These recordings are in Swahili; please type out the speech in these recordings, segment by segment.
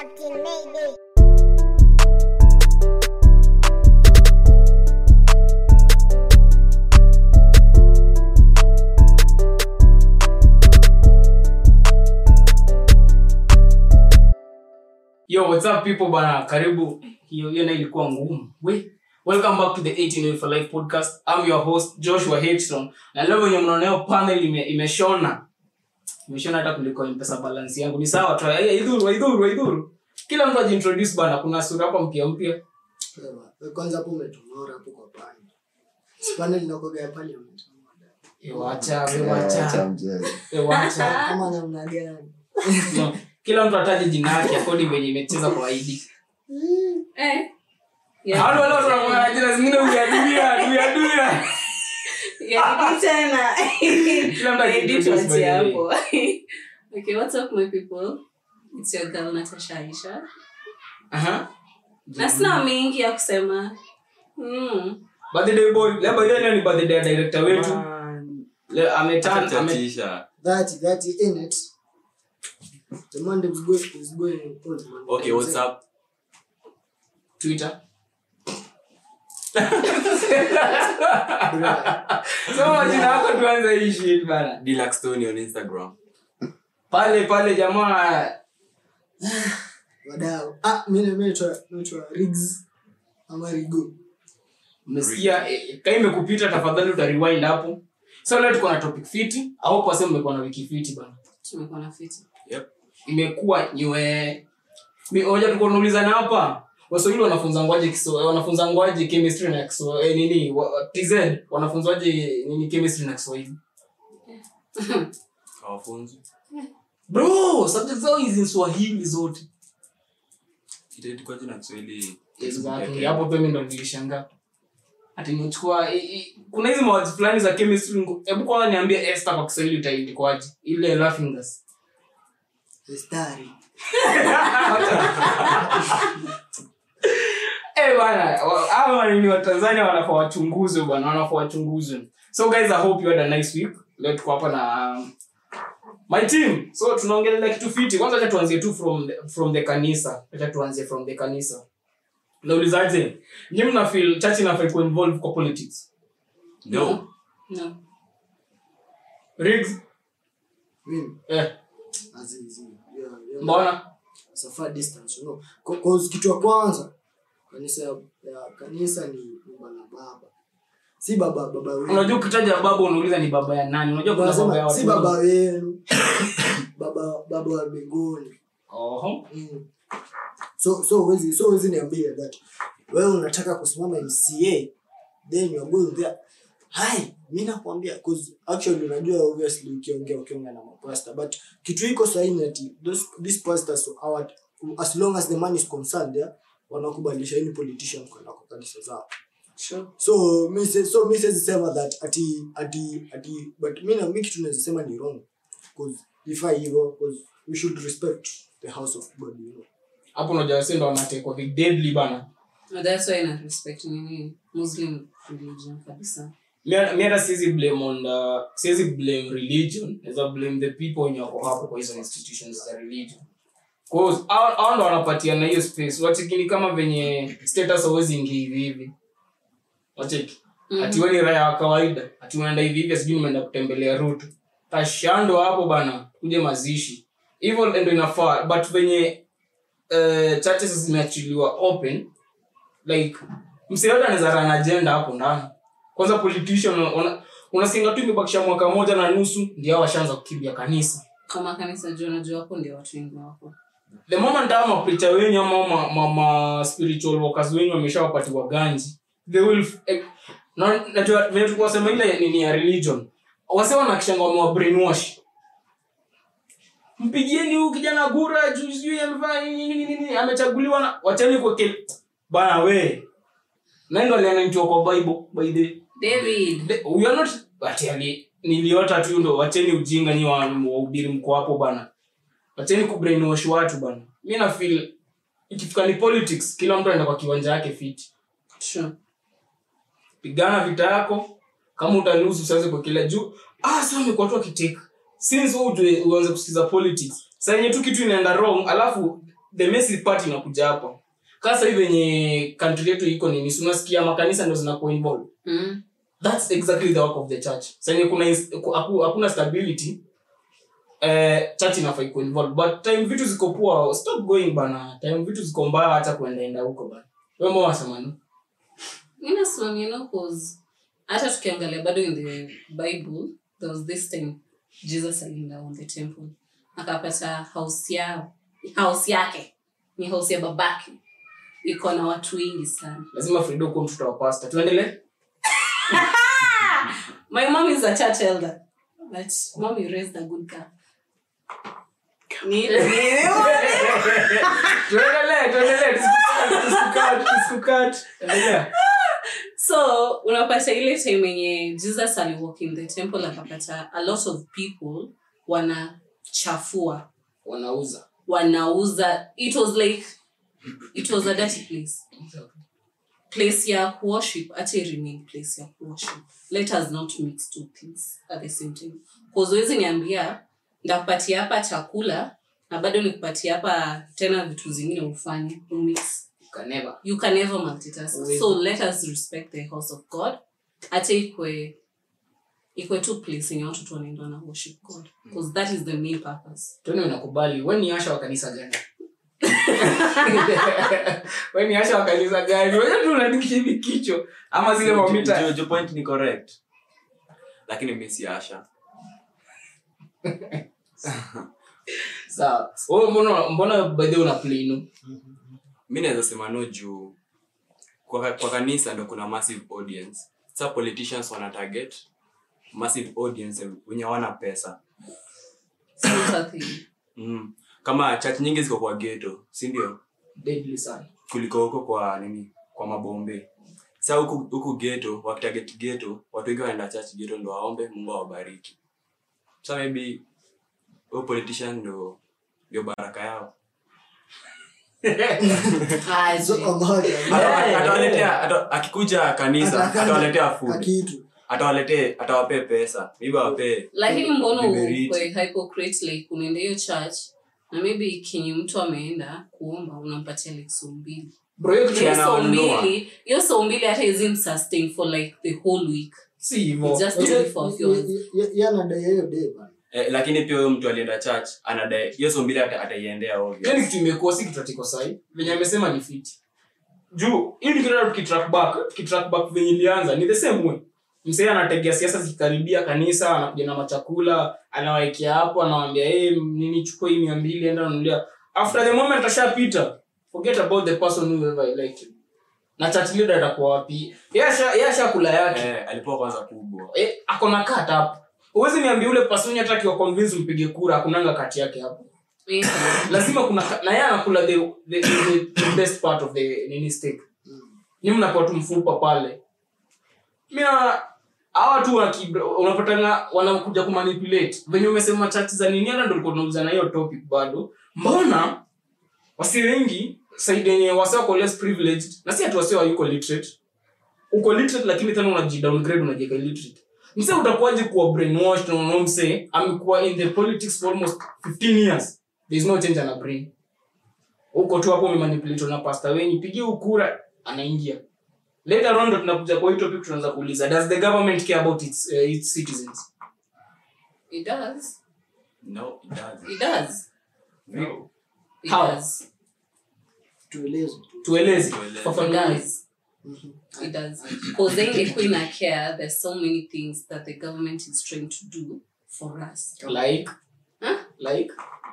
Captain Mayday. yo what's up people bana karibu hiyo hiyo nayo ilikuwa ngumu we welcome back to the 18 Way for life podcast i'm your host joshua Hedstone. na leo venye mnaoneo panel ime, imeshona imeshona hata kuliko mpesa balance yangu ni sawa tu Eh, idhuru idhuru idhuru kila mtu ajiintroduce bana kuna sura hapa mpya mpya Sawa. We kwanza hapo umetonora hapo kwa pani sipande linakoga ya parliament Eh, wacha we wacha Eh, wacha kama namna gani no. kila mtu ataje jina yake according venye imecheza kwa id Eh. Hao wale watu wanakuwa jina zingine uyaduia uyaduia Yeah, tena. Kila mtu Edit ajiintroduce by once the way. hapo. okay, what's up my people? It's your girl Natasha Aisha. Aha. Na sina mengi ya kusema. Mm. birthday boy leo by the way leo ni birthday ya director wetu leo ametan ame Chatisha. that that in it the man is going is going on man Okay, what's up? twitter Bra. so majina yako tuanze hii shit bana Deluxe Tony on Instagram. pale pale jamaa wadau ah mimi mimi naitwa naitwa Riggs ama Rigo umesikia eh, kama imekupita tafadhali utarewind hapo so leo tuko na topic fiti au kwa sema mmekuwa na wiki fiti bana Tumekuwa na fiti. Yep. imekuwa nywe mi hoja tuko tunaulizana hapa waswahili wanafunza ngwaje Kiswa- wanafunza ngwaje chemistry na Kiswa- eh, nini wa- tz wanafunzwaje nini chemistry na kiswahili Hawafunzi. bro subject zao hizi ni swahili zote Itaitwaje na Kiswahili? exactly hapo pia mimi ndo nilishangaa ati nimechukua i- i- kuna hizi mawazi fulani za chemistry ngo- hebu kwanza niambie Esther kwa Kiswahili utaandikwaje ile laughing gas Stari eh bana wa- hawa ni wa Tanzania wanafaa wachunguzwe bwana wanafaa wachunguzwe so guys i hope you had a nice week leo tuko hapa na um, my team so tunaongelea kitu fiti kwanza acha tuanzie tu from the, from the kanisa acha tuanzie from the kanisa naulizaje nyinyi mna feel church inafaa ku involve kwa politics No. No. Riggs mimi eh azizi yeah, yeah. mbona It's a far distance you know Ca- cause kitu ya kwanza kanisa ya, ya kanisa ni nyumba la baba si baba baba wewe unajua ukitaja baba unauliza ni baba ya nani unajua kuna baba ya Wanasema watu si baba wengi. wenu baba baba wa mbinguni Oho. mm. so so huwezi so huwezi niambia that wewe unataka kusimama mca then you are going there hai mi nakwambia 'cause actually unajua obviously ukiongea ukiongea na mapasta but kitu iko sahihi ati those these pastors our, as long as the man is concerned yeah, wanakubalisha any politician kwenda kwa kanisa zao Sure. so mi se- so mi siwezi sema that ati ati ati but mi na mi kitu naweza sema ni wrong cause ifai hivyo cause we should respect the house of god you know hapo unajua wase ndo wanatekwa vi deadly bana No, that's why na respect nini Muslim religion kabisa. mi mi hata siwezi blame on the siwezi blame religion naweza blame the people wenye wako hapo kwa hizo institutions za religion cause hao hao ndo wanapatiana hiyo space wachikini kama venye status hauwezi ingia hivi hivi wacheki ati wewe ni raia wa kawaida ati unaenda hivi hivi sijui nimeenda kutembelea rutu tashando hapo bana kuje mazishi hivyo ndo inafaa but venye uh, churches zimeachiliwa open like msee yote anaweza run agenda hapo ndani kwanza politician una- unasinga tu imebakisha mwaka moja na nusu ndio hao washaanza kukimbia kanisa Kama kanisa juu unajua hapo ndio watu wengi wako. the moment hao mapreacher wenyu ama ma, ma, ma spiritual workers wenyu wameshawapatiwa ganji they will eh, na najua vile tulikuwa sema ile nini ya religion wase wanakishanga wamewa brainwash mpigieni huyu kijana gura juu sijui amefanya nini nini nini amechaguliwa na wachani kwa kile bana we nando alianantiwa kwa bible by the David. The- we are not ati ali niliota tu ndo wacheni ujinga nyi wa- wahubiri mko hapo bana wacheni kubrainwash watu bana mi na feel ikifika ni politics kila mtu anaenda kwa kiwanja yake fiti Sure. pigana vita yako kama utaluzu usianze kwa kila juu ah sasa amekuwa tu akiteka since wewe ujue- uanze kusikiza politics saa yenye tu kitu inaenda wrong alafu the messy part inakuja hapa kasa hivi venye country yetu iko nini si unasikia makanisa ndo zinakuwa involved Mm. that's exactly the work of the church senye kuna ins- ku- haku- hakuna stability eh, church inafaa iko involved but time vitu ziko poa stop going bana time vitu ziko mbaya hata kuendaenda huko bana wewe mbona unasema nini mi nasimamia no cause hata tukiangalia bado in the bible there was this time jesus alienda on the temple akapata house yao house yake ni house ya babake iko na watu wengi sana lazima frido kuwa mtoto wa pasta tuendelee my mom is a church elder but mom you raised a good girl Ni- ni- tuendelee tuendelee tusikukate tusikukate endelea so unapata ile time yenye jesus aliwalk in the temple akapata a lot of people wanachafua wanauza wanauza it was like it was a dirty place place ya kuworship hata remain place ya kuworship let us not mix two things at the same time kuzowezi niambia ndakupatia hapa chakula na bado nikupatia hapa tena vitu zingine ufanye umix kaneva you can never multitask Uwezi. so let us respect the house of god hata ikwe ikwe tu place yenye watu tu wanaenda na worship god because that is the main purpose toni unakubali we ni asha wa kanisa gani we ni asha wa kanisa gani wewe tu unadikisha hivi kichwa ama zile mamita Jo- jo point ni correct lakini mi si asha sawa wewe mbona mbona by the way una play mi naweza sema no juu kwa, kwa kanisa ndo kuna massive audience sa politicians wana target massive audience wenye hawana pesa Similar thing. mm. kama church nyingi ziko kwa geto si ndio deadly sana kuliko huko kwa nini kwa mabombe sa huku huku geto wakitarget geto watu wengi wanaenda church geto ndo waombe mungu awabariki sa maybe huyo politician ndo ndio baraka yao Aje. So, ngoja. Ata- atawaletea ata- akikuja kanisa Atakaja- atawaletea food kakitu atawaletee atawapee pesa maybe awapee lakini mbona Viberiti. ukwe hypocrite like unaenda hiyo church na maybe kenye mtu ameenda kuomba unampatia like so mbili bro hiyo kitu hiyo so anawanunua. mbili hiyo so mbili hata isn't sustain for like the whole week si hivyo It's just only for fuels. yanadai hiyo day bana eh, lakini pia huyo mtu alienda church anadai hiyo so mbili ata- ataiendea obvious. hiyo ni kitu imekuwa si kitu atiko sahi venye amesema ni fiti juu hii nikienda tukitrack back tukitrack back venye ilianza ni the same way msee anategea siasa zikikaribia kanisa anakuja na machakula anawaekea hapo anawambia hey, nini chukua hii mia mbili enda nunulia after the moment ashapita forget about the person who ever elected na church leader atakuwa wapi Yeye asha- yeye ashakula yake eh, alipewa kwanza kubwa eh, akona kat hapo huwezi niambia ule person hata akiwa convince mpige kura akunanga kati yake hapo Eh, lazima kuna na yeye anakula the, the, the, the best part of the nini steak ni mnakuwa tu mfupa pale mina hawa tu waki- unapatana wanakuja kumanipulate venye umesema chati za nini hata ndo ulikuwa tunauza na hiyo topic bado mbona wasi wengi saidi yenye wasi wako less privileged na si ati wasi wayuko literate uko literate lakini tena unajidowngrade unajieka illiterate mse utakuwaje kuwa brainwashed na unaona mse amekuwa in the politics for almost 15 years there is no change ana brain uko tu hapo umemanipulate na pasta wenyi pigie ukura anaingia later on ndo tunakuja kwa hii topic tunaanza kuuliza does the government care about its, uh, its citizens it does no it doesn't. it does No. it How? does tueleze tueleze Tueleze. it fafanua does it does because then the queen of care there's so many things that the government is trying to do for us like Huh? like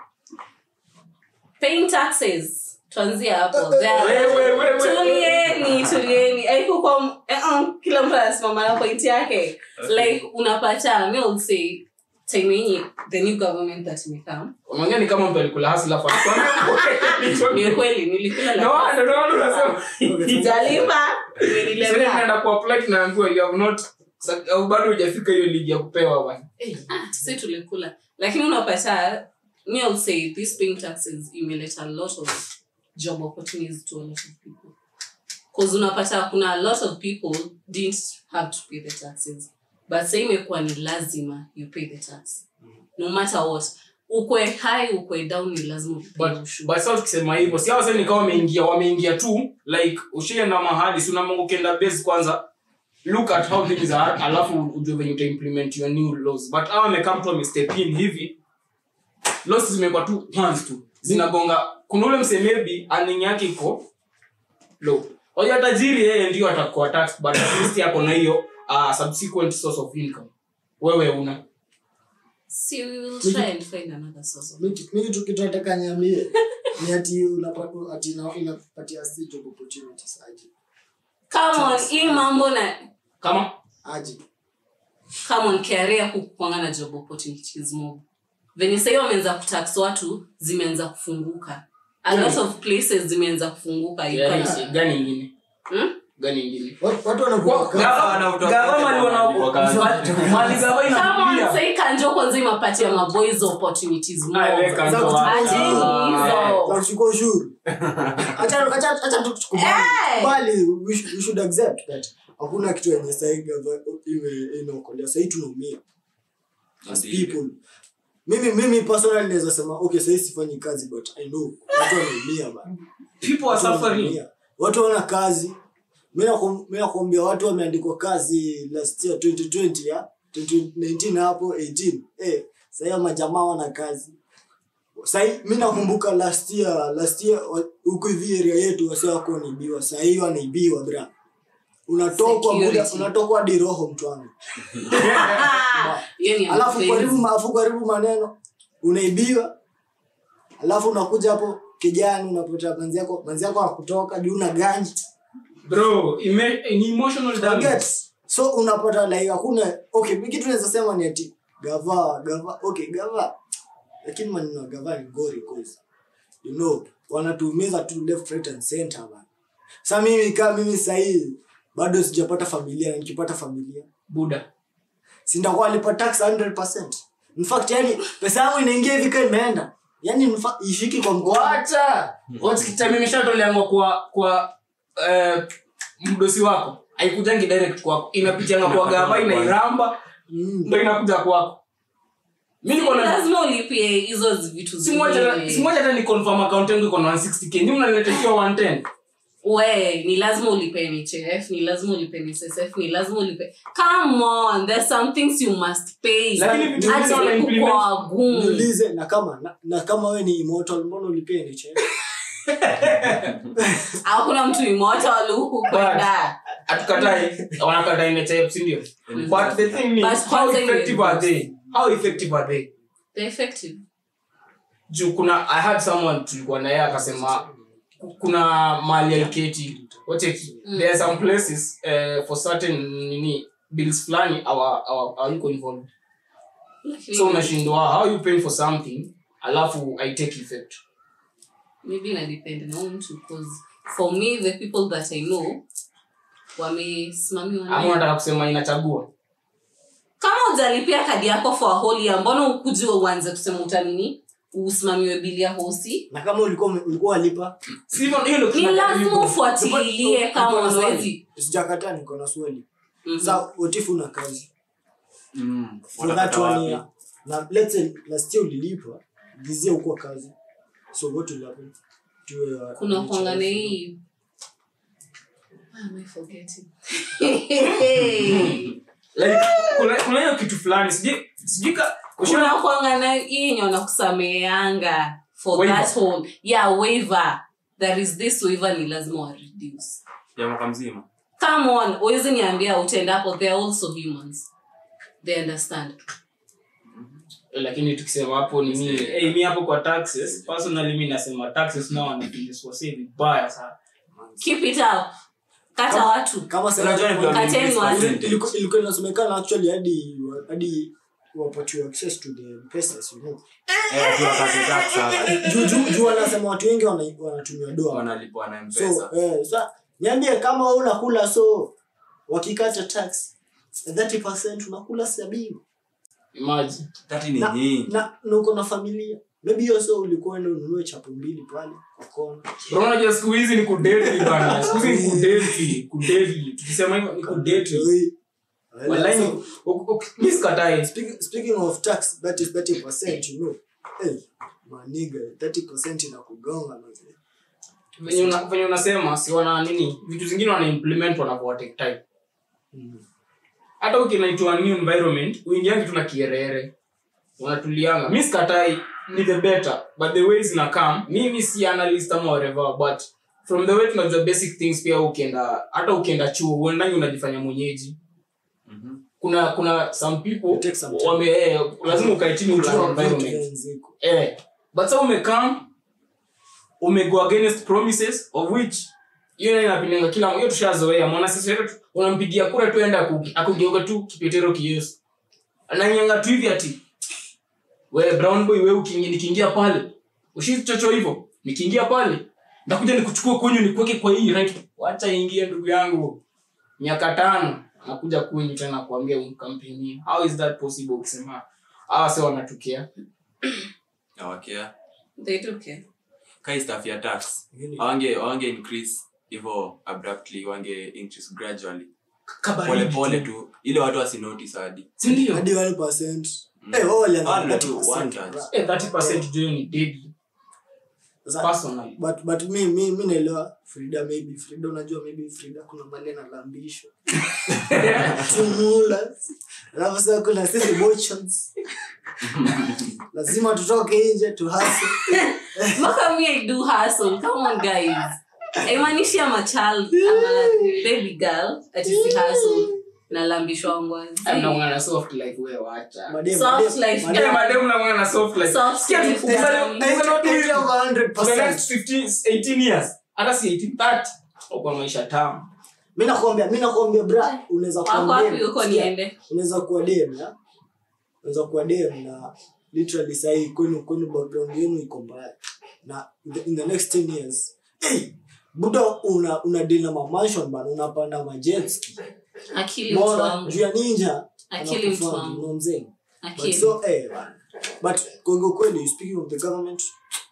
paying taxes tuanzia hapo Wewe, wewe, wewe. tulieni tulieni aikukwa kila mtu anasimama na point yake like unapata mi will say time yenye the new government that imekam unaongea ni kama mtu alikula hasla ni kweli nilikula no like ndo ndo unasema sijalipa Sasa imenilemea unaenda kuapply tunaambiwa you have not sa- au bado hujafika hiyo ligi ya kupewa bwana si tulikula lakini unapata mi will say this paying taxes imeleta a lot of job opportunities to a lot of people bcause unapata kuna a lot of people didn't have to pay the taxes but sa imekuwa ni lazima you pay the tax no matter what ukwe high ukwe down ni lazima ulipie but ushuru. but sasa tukisema hivyo si hao sasa ni kama wameingia wameingia tu like ushienda mahali si unaamua ukienda base kwanza look at how things are alafu ujue venye uta implement your new laws but hao wamekaa mtu wamestep in hivi laws zimekuwa tu once tu zinagonga kuna ule mse maybe earning yake iko low hoja tajiri yeye ndio atakuwa tax but at least yako na hiyo uh, subsequent source of income wewe una See, we will try and find another source of Mi- mi kitu kitu nataka niambie ni ati unapata ati ina- inapatia si job opportunities aje come on hii mambo na kama aje come on career kukwanga na job opportunities mob venye sahii wameanza kutax watu zimeanza kufunguka a lot of places zimeanza kufunguka you gani can- gani ingine Hmm? gani ingine Watu- watu wanakuwa Kwa- kazi. gava- wanavuta gava wote mali wana- wanalipwa kazi. mali gava Come on, inakulia. sahii kanjo kwanza imapatia maboys opportunities mob. Ah, we kanjo Za kuchukua wapi? Acheni ushuru. hizo. Za kuchukua ushuru Acha- acha- acha tu tukubali. Eh! Bali, we should- we should accept that hakuna kitu yenye sahii gava- iwe- inaokolea sahii tunaumia as Ndiyo. people mimi mimi personally naweza sema okay sahii sifanyi kazi but i know watu wanaumia bana people are Watu suffering wanaumia. watu wana kazi mi naku- mi nakuambia watu wameandikwa kazi last year 2020 ya 2019 hapo 18 eh sahii majamaa wana kazi sahii mi nakumbuka last year last year wa- huku hivi area yetu wase wako wanaibiwa sahii wanaibiwa bra unatokwa Security. muda unatokwa hadi roho mtu wangu Ah, hiyo ni alafu unfair. karibu alafu karibu maneno unaibiwa alafu unakuja hapo kijani unapata manzi yako manzi yako akutoka juu una ganji bro ime, ni emotional damage Forget. so unapata like hakuna okay mi kitu naweza sema ni ati gava gava okay gava lakini maneno ya gava ni ngori cause you know wanatuumiza tu left right and center man sa mimi kama mimi sahii bado sijapata familia na nikipata familia buda sindakuwa alipa tax 100%. In fact yani pesa yangu inaingia hivi kama imeenda yani in fact, ishiki kwa mkono wacha watime imeshatoleangwa kwa kwa eh, mdosi wako haikujangi direct kwako inapitianga kwa gava inairamba Mm. ndo inakuja kwako mi niko na lazima ulipie hizo vitu simu moja zingine. simu moja hata ni confirm account yangu iko na 160k ndio mnaniletea 110 we ni lazima ulipe nhf ni lazima ulipe nssf ni lazima ulipe come on there's some things you must pay Lakini vitu vingine Acha wana kuku implement. kwa wagumu niulize na kama na, na kama we ni immortal mbona ulipie ni cheni hakuna mtu imoto aluhu kwenda hatukatai wanakatai NHIF, si ndio but the thing But is how kwanza effective are iwe- they how effective are they They're effective juu kuna i had someone tulikuwa na yeye akasema kuna mali aliketi wateki Mm. there are some places uh, for certain nini bills fulani awa- awa- hawiko involved so unashindwa how you paying for something alafu i take effect maybe inadepend na huyu mtu because for me the people that i know wamesimamiwa ama na unataka kusema inachagua kama ujalipia kadi yako for a whole year mbona ukuji uanze kusema utanini usimamiwe bili ya hosi na kama ulikuwa ume- ulikuwa walipa Si hivyo- hiyo ndio ni tunajaribu. lazima ufuatilie kama Niko na swali. unawezi sijakataa niko na swali Mhm. sa utifu na kazi Mm. for that Watapata one wapi? year na let's say last year ulilipa this year ukuwa kazi so what will happen to your kuna NHIF? kuangana hii Why am I forgetting? like kuna kuna hiyo kitu fulani sijui sijui ka kuna kuangana hii yenye wanakusameheanga for Waiver. that whole yeah waiver there is this waiver ni lazima wa reduce ya mwaka mzima come on uwezi niambia utendapo they are also humans they understand lakini tukisema hapo ni mimi hey, mi hapo kwa taxes personally mi nasema taxes nao wanafiliswase vibaya sana keep it up kata Kama- watu kama sasa- Unajua ni vile Kateni wameinvest watu. percentage. Iliku- ilikuwa inasemekana actually hadi hadi wapatiwe access to the pesos you know Eh, tu wakati tax sasa. juu juu juu wanasema watu wengi wana- wanatumia doa wanalipwa na so mpesa eh, sa niambie kama wewe unakula so wakikata tax 30% unakula sabini imagine tati ni na, nyingi na, na uko na familia maybe hiyo so ulikuwa enda ununue chapo mbili pale kwa kona bro unajua siku hizi ni kudeti bana siku hizi ni kudeti kudeti tukisema hivyo ni kudeti Oi. wallahi So, ni- uk- uk- mi sikatai speaking, speaking of tax that is 30% you know hey, maniga 30% inakugonga manze. venye una- venye unasema si wana nini vitu zingine wana implement wanavyowa take time Mm. hata ukinaitwa new environment uingiangi tu na kierere unatulianga mi sikatai ni the better but the way zina come mimi si analyst ama whatever but from the way tunajua basic things pia ukienda hata ukienda chuo uendangi unajifanya mwenyeji Mhm. kuna kuna some people It takes some time. wame eh, lazima ukae chini Kujua ulearn vitu environment gani ziko. eh but sa umekam umego against promises of which hiyo nayo inapinanga kila hiyo tushazoea mwana sasa yetu unampigia kura tu enda aku- akugeuka tu kipetero kiyesu ananyanga tu hivi ati we brown boy we ukiingia nikiingia pale ushi chocho hivyo nikiingia pale ndakuja nikuchukua kwenyu nikuweke kwa hii right wacha ingie ndugu yangu miaka tano nakuja kwenyu tena kuambia umkampeni how is that possible ukisema hawa se wanatokea awakea They do care. kai staff ya tax Lakini- awange awange increase hivyo abruptly wange increase gradually Kabaridi pole pole tu. tu ile watu wasinoti hadi sindio hadi wale percent Eh, wao walianza Ah, na tu, 30%, one touch. bra. Eh, 30% juu ni deadly Sasa- personally but but mi mi mi naelewa frida maybe frida unajua maybe frida kuna mali analambishwa tumula alafu sasa kuna sisi motions lazima tutoke nje tuhase Maka me I do hustle. Come on, guys. Haimanishi I'm a child. I'm a baby girl. Ati si hustle. Nalambishwa ngwazi. mnaungana soft life we wacha Madem, Soft madem, life. madem. Eh, madem mnaungana soft life Soft Sikia tu, life. ukisema- Na hizo ukisema ndio tu- over 100%. for the next 15 18 years hata si 18 30 kwa maisha tamu mi nakwambia mi nakwambia bra unaweza Wako kuwa wapi dem, huko sikia, niende? unaweza kuwa dem ya unaweza kuwa dem na literally sahii kwenu kwenu background yenu iko mbaya na in the, in the next 10 years hey, buda una una deal na mamanshon bana unapanda majetski Akili mtu mona wangu. juu ya ninja Akili mtu anakufund, wangu. you know mzee but Akili. so eh bana. but kongo kweli speaking of the government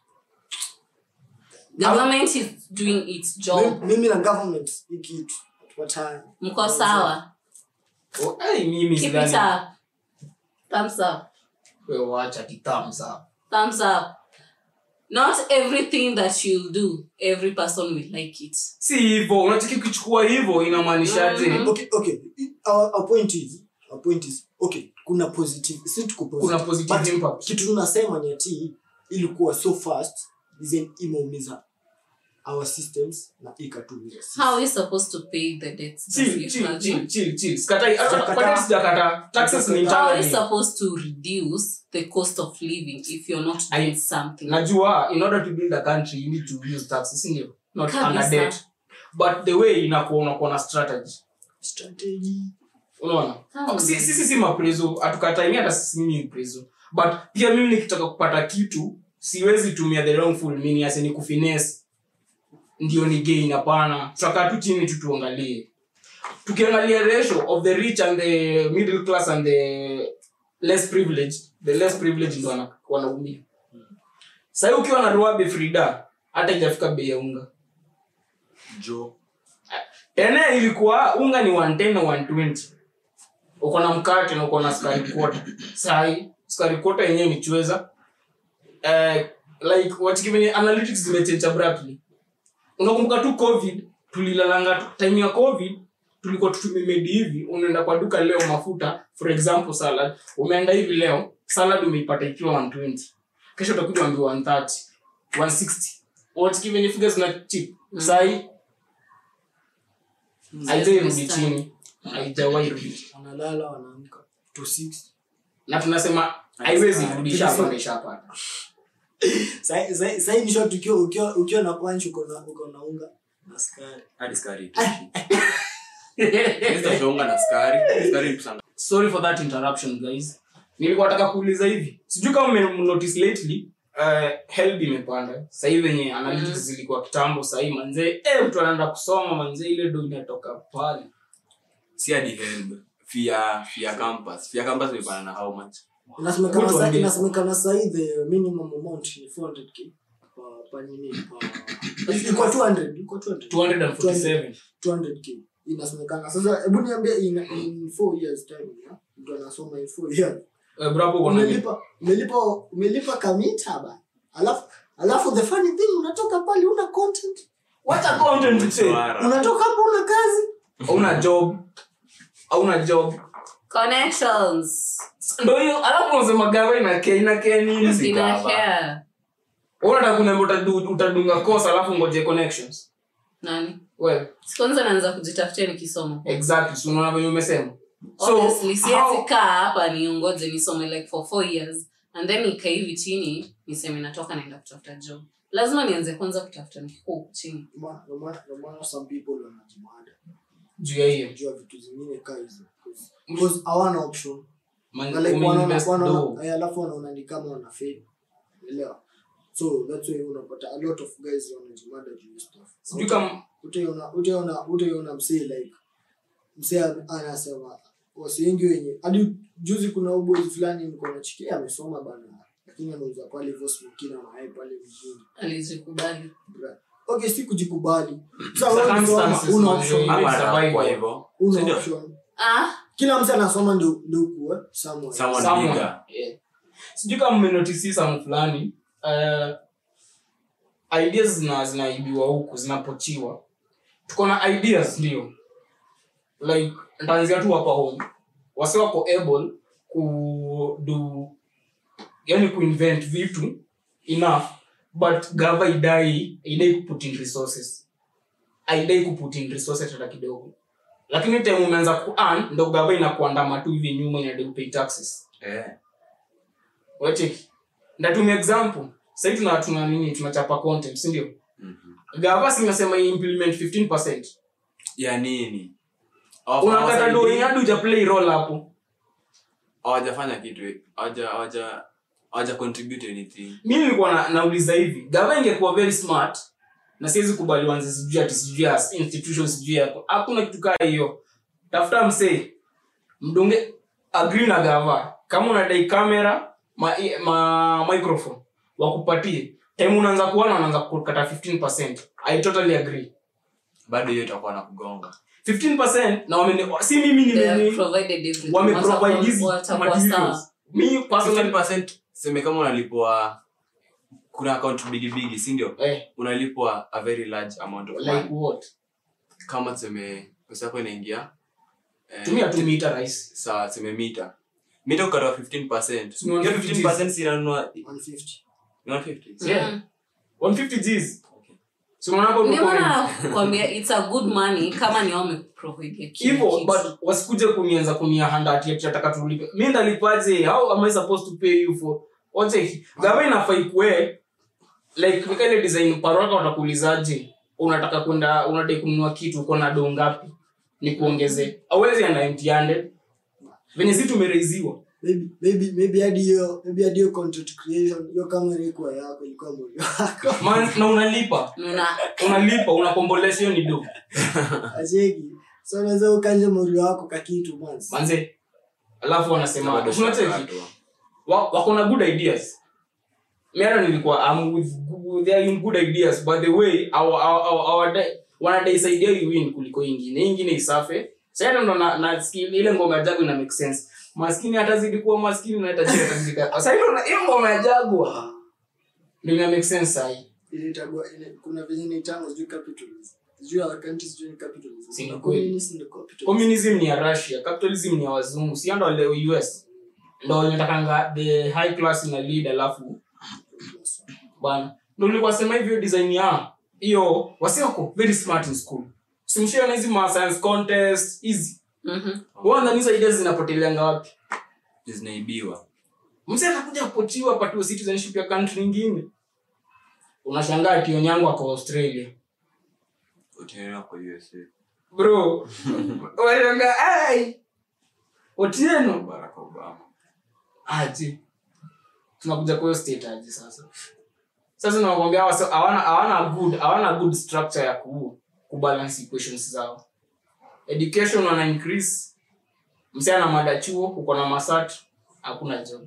Government is doing its job. mi- mimi na government hii kitu watani Mko sawa. Oh, eh, mimi Keep it sidhani- up. Thumbs up. we wacha ti thumbs up Thumbs up. Not everything that you'll do, every person will like it. si hivyo unataki kuchukua hivyo inamaanishaje Mhm. okay okay our, our point is our point is okay kuna positive si tuko positive kuna positive But impact kitu tunasema ni ati ilikuwa so fast then imeumiza our systems na ikatumiza sisi. How are we supposed to pay the debts that chill we chill have? chill chill chill sikatai hata Sijakataa. kwa nini sijakata taxes ni Sijakataa. How are we internally supposed to reduce the cost of living if you're not I- doing something? najua in order to build a country you need to use taxes sindio not Kabisa. under debt but the way inakuwa unakuwa na strategy strategy unaona Hmm. Si- sisi si maprezo hatukataini hata sisi mimi ni prezo but pia mimi nikitaka kupata kitu siwezi tumia the wrongful meaning as ni kufines ndio ni gain hapana tutakaa tu chini tu tuangalie tukiangalia ratio of the rich and the middle class and the less privileged the less privileged ndo wana- wanaumia sahii ukiwa na ruabe frida hata ijafika bei ya unga jo tena ilikuwa unga ni 110 na 120 uko na mkate na uko na sukari kota sahi sukari kota yenyewe ni chweza eh, like wachikivenye analytics zimechange abruptly unakumbuka tu covid tulilalanga tu- time ya covid tulikuwa tutumemedi hivi unaenda kwa duka leo mafuta for example salad umeenda hivi leo salad umeipata ikiwa 120 kesho utakuja ambiwa 130 160 wachikivenye figures zina chip sahi haijairudi chini haijawahi rudi wanalala wanaamka to six na tunasema haiwezi rudisha Tulisi- hapa ishapata Sai- sai- sai ni short ukiwa ukiwa ukiwa na punch uko na uko na unga na skari hadi skari itoshi. Hizo tunaunga na skari skari kusanga sorry for that interruption guys nilikuwa nataka kuuliza hivi sijui kama mmenotice lately uh, helb imepanda sahii venye analytics zilikuwa kitambo sahii manzee eh, mtu anaenda kusoma manzee ile do inatoka pale si hadi help fia fia campus fia campus imepana na how much inasemekana Good sa- one, inasemekana sahii the minimum amount ni 400k pa- pa nini pa- iko 200 iko 200 247 200k inasemekana sasa hebu niambie in, in four years time ya mtu anasoma in four years Eh, bro, hapo uko na- umelipa umelipa umelipa kamita ba alafu alafu the funny thing unatoka pale una content Wacha content mse. Mshahara. unatoka hapo una kazi hauna job hauna job connections ndo hiyo alafu unasema gava inakea inakea nini Si ina gava. hair Wewe unataka kuniambia utadu- utadunga kosa alafu ngoje connections nani well Si kwanza naanza kujitafutia nikisoma exactly so unaona venye umesema obviously siwezi how- kaa hapa niongoje nisome like for four years and then nikaa hivi chini niseme natoka naenda kutafuta job lazima nianze kwanza kutafuta nikikuwa huku chini Ndio maana- ndio maana- ndio maana some people wanajimada juu ya hiyo jua vitu zingine kaa hizo because hawana option Man- Na like wanaona- umeinvest wanaona- dough. eh, alafu wanaona ni kama wana fail elewa so that's why unapata a lot of guys wanajimada juu ya stuff sijui kama utaiona utaiona utaiona msee like msee ame- anasema wasi wengi wenye hadi juzi kuna uboi fulani nilikuwa nachikia amesoma bana lakini anauza pale hivyo smokina mayai pale vizuri alijikubali Bra. okay si kujikubali Sasa wewe Circumstances, unasoma, una man, option yeah. Ama Survival. anakuwa hivyo. una Sindio? option ah kila mtu anasoma ndio ndio kuwe somewhere Someone someone. bigger. Yeah. sijui kama mmenotisi samu fulani uh, ideas zina zinaibiwa huku zinapochiwa tuko na ideas ndio like ntaanzia tu hapa home wasi wako able kudu yani kuinvent vitu enough but gava idai idai kuput in resources aidai kuput in resources hata kidogo lakini time umeanza kuan ndo gava inakuandama tu hivi nyuma inadai kupay taxes Eh. wacheki ndatumia example sahii tuna tuna nini tunachapa content sindio Mhm. gava simesema implement 15 ya nini unakata Hawasaidii. doi hadi uja play role hapo hawajafanya kitu hawaja hawaja hawaja contribute anything mi nilikuwa na, nauliza hivi gava ingekuwa very smart na siwezi kubali wanze sijui ati sijui ya institution sijui yako hakuna kitu kaa hiyo tafuta msee mdunge agree na gava kama unadai kamera ma, ma, microphone wakupatie time unaanza kuona wanaanza kukata 15 i totally agree bado hiyo itakuwa na kugonga 15% na wamene, si mimi they have nime provided everything wameprovide hizi Watakuwa materials sawa. mi personally 15% seme kama unalipwa kuna account bigi bigi si ndio eh, unalipwa a very large amount of like money what kama tuseme pesa yako inaingia eh, tumia tu mita rahisi sawa tuseme mita mita ukatoa 15% Si ni hiyo 150 15% si inanunua 150 ni 150 yeah Mm. 150 Gs so unaona hapo Ndio tuko maana nakwambia it's a good money kama ni wamekuprovidea kila hivyo kitu. but wasikuje kunianza kunia handa ati ati nataka tulipe mi ndalipaje how am i supposed to pay you for wote gava inafaa ikue like nika ile design paraka watakuulizaje unataka kwenda unadai kununua kitu uko na doo ngapi ni kuongeze awezi anda empty handed venye si tumereiziwa maybe maybe maybe hadi hiyo maybe hadi hiyo content creation hiyo kamera ilikuwa yako ilikuwa moyo wako Man, na unalipa Una- unalipa unakombolesha hiyo ni do acheki so unaweza ukanje moyo wako kakitu manzi manze alafu wanasema Bado unacheki shakatwa. wa- wako na good ideas mi hata nilikuwa I'm with, good- they are in good ideas but the way our, our, our, our di- wanadaisaidia hii win kuliko ingine Hii ingine isafe Sasa hata ndo na, na skill ile ngoma ya jago ina make sense maskini atazidi kuwa maskini na tajiri atazidi ka- sasa hiyo na- hiyo ngoma ya jago ndio ina make sense sahi ile itagua ile kuna venye ni tango sijui capitalism sijui our country sijui ni capitalism Si ni Na kweli. communism ni capitalism communism ni ya russia capitalism ni ya wazungu si ndo leo us ndo inatakanga the high class ina lead alafu bana ndo nilikuwa sema hivyo design ya hiyo wasioko very smart in school simshiona hizi ma science contest hizi Mhm. wandanisa ideas zinapoteleanga wapi zinaibiwa mse atakuja kupochiwa apatiwe citizenship ya country ingine unashangaa ati onyango ako australia utaelewa kwa USA bro wanashangaa ai otieno Barack Obama aje tunakuja kwa hiyo state aje sasa sasa nakwambia hawa so- hawana hawana good hawana good structure ya ku kubalance equations zao education wana increase msee ana mada chuo uko na masat hakuna job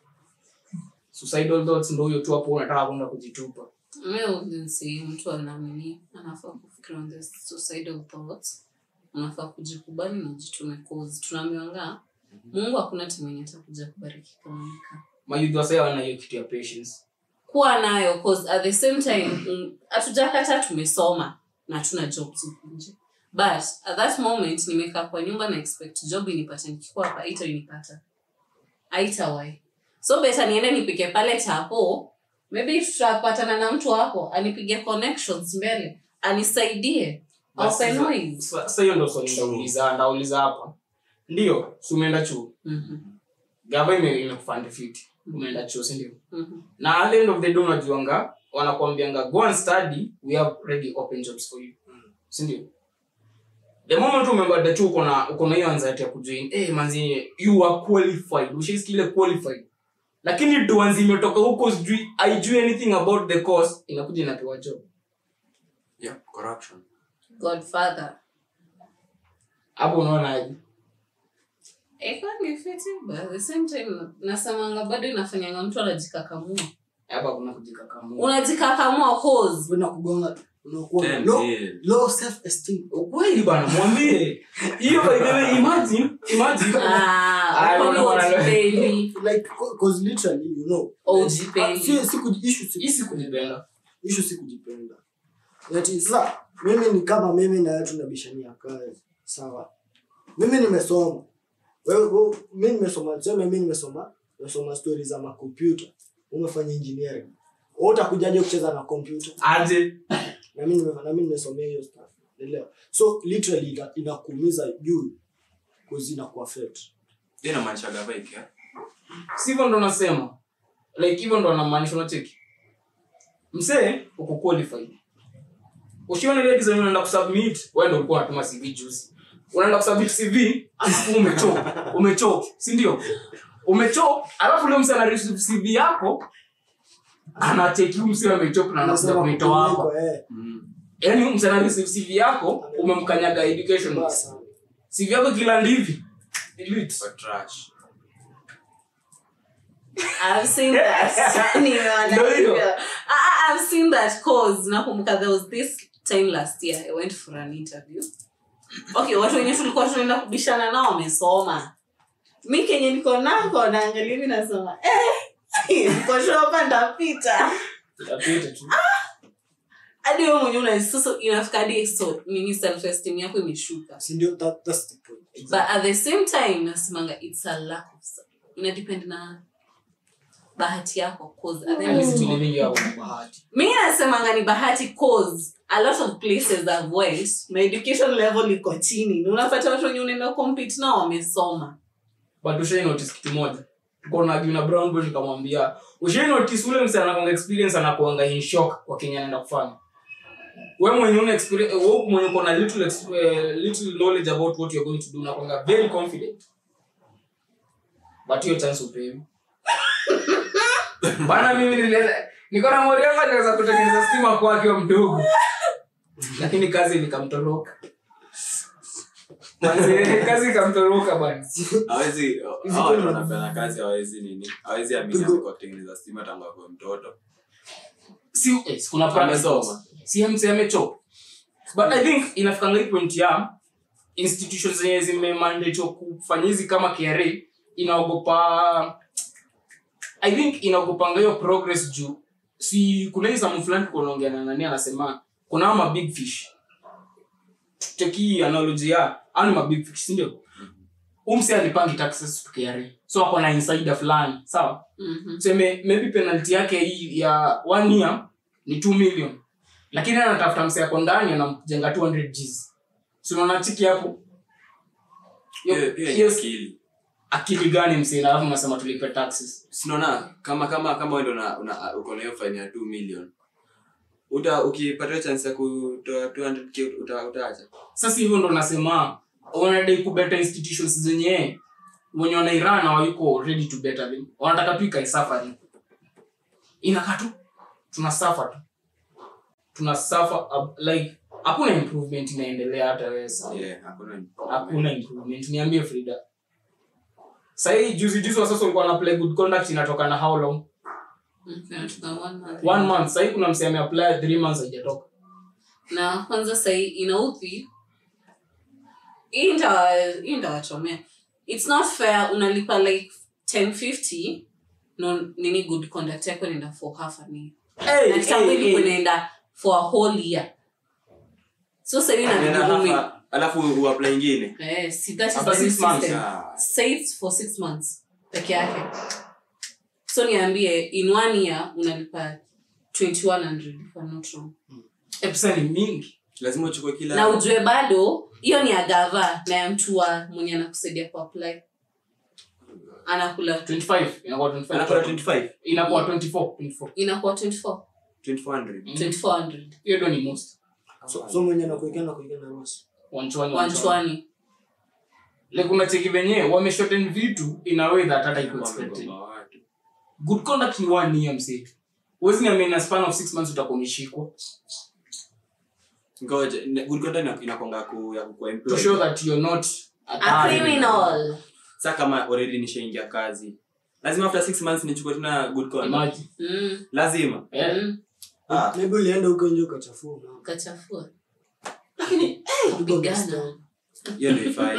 suicidal thoughts ndo huyo tu hapo unataka kwenda kujitupa Mi wouldn't say mtu anamini anafaa kufikira on the suicidal thoughts unafaa kujikubali na jitume cause tunaambiwanga mungu hakuna time yenye atakuja kubariki kama umekaa mayudhi wasee wana hiyo kitu ya patience kuwa nayo cause at the same time mm, hatujakata tumesoma na hatuna jobs huku nje but at that moment nimekaa kwa nyumba na expect job inipate nikikuwa hapa itainipata aitawai so beta niende nipike pale tapo maybe tutapatana na mtu hapo anipige connections mbele anisaidie Basi open sasa- ways sa- sasa hiyo ndo swali ndauliza ndauliza hapa ndio si umeenda chuo Mhm, gava ime- imekufund fit umeenda chuo si ndio mhm. na at the end of the day unajuanga wanakuambianga go and study we have ready open jobs for you si ndio the moment umebada tu uko na uko na hiyo anxiety ya kujoin eh manzi you are qualified ushaisikia ile qualified lakini duanzi imetoka huko sijui haijui anything about the course inakuja inapewa job yeah, corruption godfather hapo unaona aje iko ni fiti but at the same time nasemanga bado inafanyanga mtu anajikakamua hapa kuna kujikakamua unajikakamua cause Kwenda kugonga unakuwa na Ten low, mil. low self esteem ukweli bana mwambie hiyo by the way imagine imagine Ah, Ah, uko unaona, unaona. ujipendi. like cause literally you know Oh, Ah, ujipendi. si si kuji- issue si hii si kujipenda issue si kujipenda Ati, sasa mimi ni kama mimi na wewe tunabishania kazi sawa mimi nimesoma wewe wewe- mimi nimesoma tuseme mimi nimesoma nimesoma stories za makompyuta umefanya engineering wewe utakujaje kucheza na kompyuta aje na mimi nime- na mimi nimesomea hiyo stuff unaelewa so literally ina- inakuumiza juu cause inakuaffect hiyo inamaanisha gava ikia sivyo ndo nasema like hivyo ndo anamaanisha unacheki msee uko qualified ushiona ile design unaenda kusubmit wewe ndo ulikuwa unatuma cv juzi unaenda kusubmit cv alafu umechoke umechoke si ndio umechoke alafu leo msee anareceive cv yako anacheki huyu msee amechoke na anakuja Unasema kunitoa hapa kupelekwa, eh, yaani huyu msee anareceive cv yako umemkanyaga education mbaya sana. cv yako kila ndivi delete for trash I've seen that. Nimeona Ndio hiyo. hivyo. Ah, ah, I've seen that cause nakumbuka there was this time last year I went for an interview. Okay, watu wenye tulikuwa tunaenda kubishana nao wamesoma. Mi kenye niko nako naangalia hivi nasema eh, niko sure hapa ndapita. Utapita tu Hadi wewe mwenyewe una sasa inafika hadi so nini self esteem yako imeshuka. si ndio that, that's the point But at the same time nasemanga it's a lack of ina depend na bahati yako cause at the end of the Sisi day living hapo na bahati mi nasemanga ni bahati cause a lot of places I've went my education level iko chini Na unapata watu wenye unaenda compete nao wamesoma but ushai notice kitu moja tuko na Gina Brown boy nikamwambia ushai notice ule msee anakuanga experience anakuanga in shock kwa Kenya anaenda kufanya wewe mwenye una experience wewe mwenye uko na little ex- eh, little knowledge about what you're going to do unakuanga very confident but hiyo chance upewi bana mimi niliweza niko na mori yangu aliweza kutengeneza stima kwa akiwa mdogo lakini kazi likamtoroka Manze, kazi ikamtoroka bana hawezi Hizi hao kuna watu ma- wanafanya kazi hawezi nini hawezi amini Pigo. amekuwa kutengeneza stima tangu akuwe mtoto si eh, si kuna practice Amesoma. si mc amechoka but i think inafikanga hii point ya institutions zenye zimemandatwa kufanya hizi kama kra inaogopa i think inaogopanga hiyo progress juu si kuna hii samu fulani kunaongea na nani anasema kuna ama big fish teki analogy ya ani ma big fish sindio umse alipangi taxes to kra so ako na insider fulani sawa Mhm. tuseme maybe penalty yake hii ya one year ni 2 million lakini anatafuta mse ako ndani anamjenga 200 gs si unaona chiki hapo Hiyo- Pia- pia ni hiyo akili akili gani mse na alafu unasema tulipe taxes sinaona kama kama kama wewe ndo una- una- uko na hiyo fine ya 2 million uta ukipata hiyo chance ya kutoa 200k uta utaacha sasa hivyo ndo nasema wanadai kubeta institutions zenye wenye wanairan hawayuko ready to better them wanataka tu ikae suffering inakaa tu tuna suffer tu tuna suffer uh, like hakuna improvement inaendelea hata wewe sawa yeah hakuna hakuna improvement niambie frida sahii juzi juzi wa sasa ulikuwa na play good conduct inatoka na how long Okay, tuna one month. one month sahii kuna mse ameapply three months haijatoka na kwanza sahii inauthi hii nda- hii ndawachomea it's not fair unalipa like 1050 no nini good conduct yako inaenda for half an year Hey, na kitambo hey, ilikuwa hey. inaenda for a whole year so sahivi Nenda inabidi ume- hapa, alafu uapply ingine eh, see, that is After the new six months, system. Ah. Saved for six months peke yake so niambie in one year unalipa 2100 if I'm not wrong Eh, pesa ni mingi lazima uchukue kila na ujue bado hiyo ni ya gava na ya mtu wa mwenye anakusaidia kuapply anakula 25 inakuwa 25 anakula 25 inakuwa 24 24 inakuwa 24 2400 2400 hiyo ndo ni most so, so mwenye nakuekea nakuekea na nusu wanchwani wanchwani wanchwani like unacheki venyewe wameshorten vitu in a way that hata iko expected Wamegoma watu. good conduct ni one year msetu huwezi niambia in a span of six months utakuwa umeshikwa ngoja ne- good conduct ina- inakwanga ku ya kukuwa to employed. show that you're not a a third. criminal Sasa kama already nishaingia kazi lazima after six months nichukue tena good conduct Imagine. mm. lazima Eh. mm. Ah. maybe ulienda huko nje ukachafua na kachafua Kupigwa pigana. mstari. hiyo ndio ifai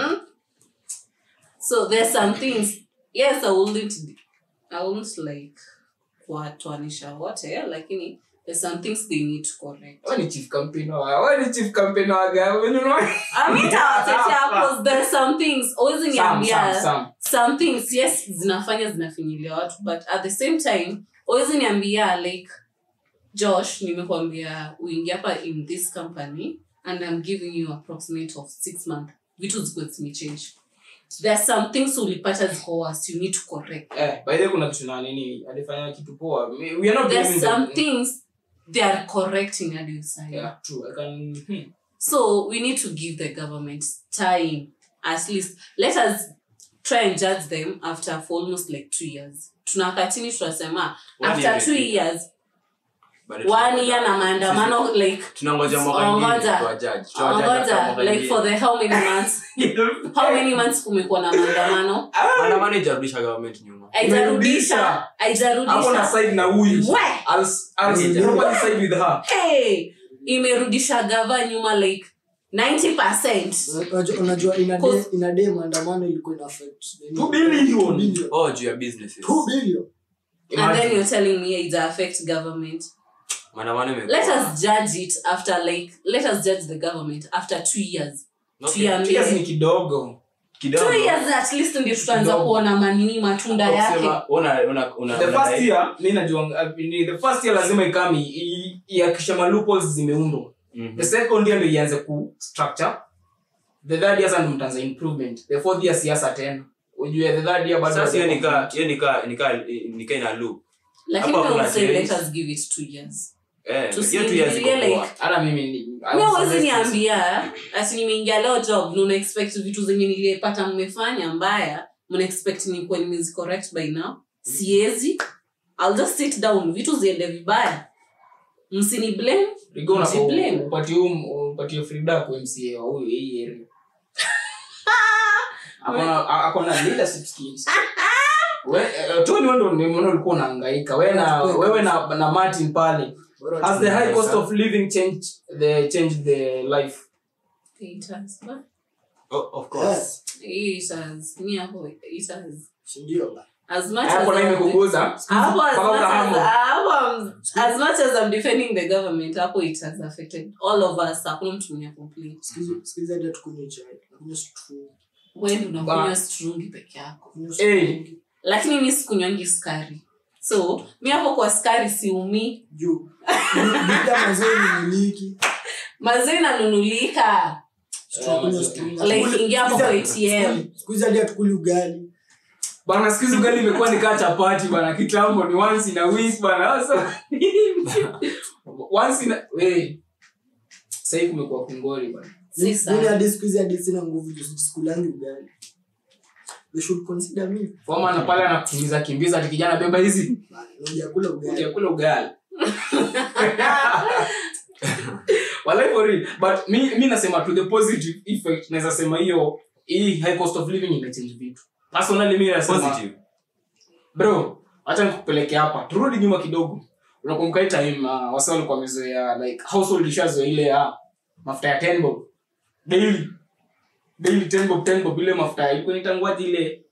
so there's some things yes i wouldn't i wouldn't like kuwatoanisha wote lakini there's some things they need to correct Wewe ni chief campaigner wa wewe ni chief campaigner wa gari wewe unaona I mean, tawatetea cause there's some things always Some, niambia some, some. some things yes zinafanya zinafinyilia watu but at the same time always niambia like josh nimekwambia uingia hapa in this company and i'm giving you approximate of six month vitu zikuwe zimechange there are some things ulipata ziko worse you need to correct eh by the way kuna kitu na nini alifanya kitu poa we we are not there's blaming some them. things they are correcting hadi usai yeah true i can hmm. So we need to give the government time, at least. Let us try and judge them after for almost like two years. Tunakaa chini tunasema One after year two imefika. years, Bado one tunangoja- year na maandamano like tunangoja mwaka ingine Ongoja. tuwajudge. Tuwajudge after ongoja mwaka like ingine. for the how many months how many months kumekuwa na maandamano maandamano ijarudisha government nyuma haijarudisha hapo na haijarudisha side na huyu We! I'll, I'll Yeah. probably side with her hey imerudisha gava nyuma like 90 Unajua- unajua ina day- Cause- ina day maandamano ilikuwa ina affect nini? Two billion. Two billion. oh juu ya businesses Two billion. and then you're telling me it affect government maandamano imekuwa- let us judge it after like let us judge the government after two years Okay. tuambie- Cheers ni kidogo kidogo two years at least ndio tutaanza Kidogo. kuona manini matunda Hapo yake kusema, una- una- una- the una- first year mi najua uh, ni- the first year lazima ikami i- ihakikishe ma loopholes zimeundwa Mhm. the second year ndio ianze ku structure the third year sasa ndio mtaanza improvement the fourth year siasa tena ujue the third year bado sasa hiyo hawaja- nika hiyo nika nika nika ina loop lakini Hapo we will hakuna say let change. us give it two years eh To hiyo tu years iko see, poa. like- hata mimi ni- I mi was awezi suggest- niambia ati nimeingia leo job na una expect vitu zenye nilipata mmefanya mbaya mna expect nikuwa nimezi correct by now siezi I'll just sit down vitu ziende vibaya msini blame Rigo unafaa Jiblame. upatie huu- upatie Frida kwa MCA wa huyu hii area. Akona- a- akona leadership skills. We- eh, Tony wewe ndo nimeona ulikuwa unahangaika wewe na wewe na, na Martin pale Bora has the high Yes, cost sir. of living changed the changed the life it has but Oh, of course it has me hapo it has si ndio ba? as much hapo as na I'm- imekuguza hapo as Mpaka much as ukahamu. hapo I'm- as much as I'm defending the government hapo it has affected all of us hakuna mtu mwenye complain Sikiza- sikiza hadi hatukunywi chai tunakunywa strong. wewe unakunywa Ba- strungi peke yako Kunywa Eh. strong. lakini mi sikunywangi sukari so mi hapo kwa sukari siumii juu bida mazee ni miliki maziwa inanunulika Tunakunywa strong. like ingia hapo kwa atm Siku hizi hadi hatukuli ugali bana siku hizi ugali imekuwa ni kaa chapati bana kitambo ni once in a week bana sasa once in a hey sasa hivi kumekuwa kungori bana si mimi sana hadi siku hizi hadi sina nguvu juu sikulangi ugali they should consider me Foma na pale anakukimbiza kimbiza ati kijana beba hizi ujakula ugali utakula ugali Walai for real. but mi, mi nasema to the positive effect naweza sema hiyo hii high cost of living imechange vitu personally mi nasema positive bro acha nikupeleke hapa turudi nyuma kidogo unakumbuka hii time uh, wasa walikuwa wamezoea like household ishazoea ile ya mafuta ya 10 bob daily daily ten bob ten bob ile mafuta ilikuwa inaitangwaje ile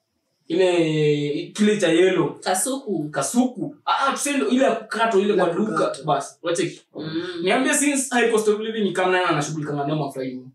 ile kile cha yellow kasuku kasuku ah ah, tuseme ile ya kukatwa ile Ile kwa ya duka kukatwa. basi wache Mm. niambie since high cost of living ni kama nani anashughulika na nemo afraid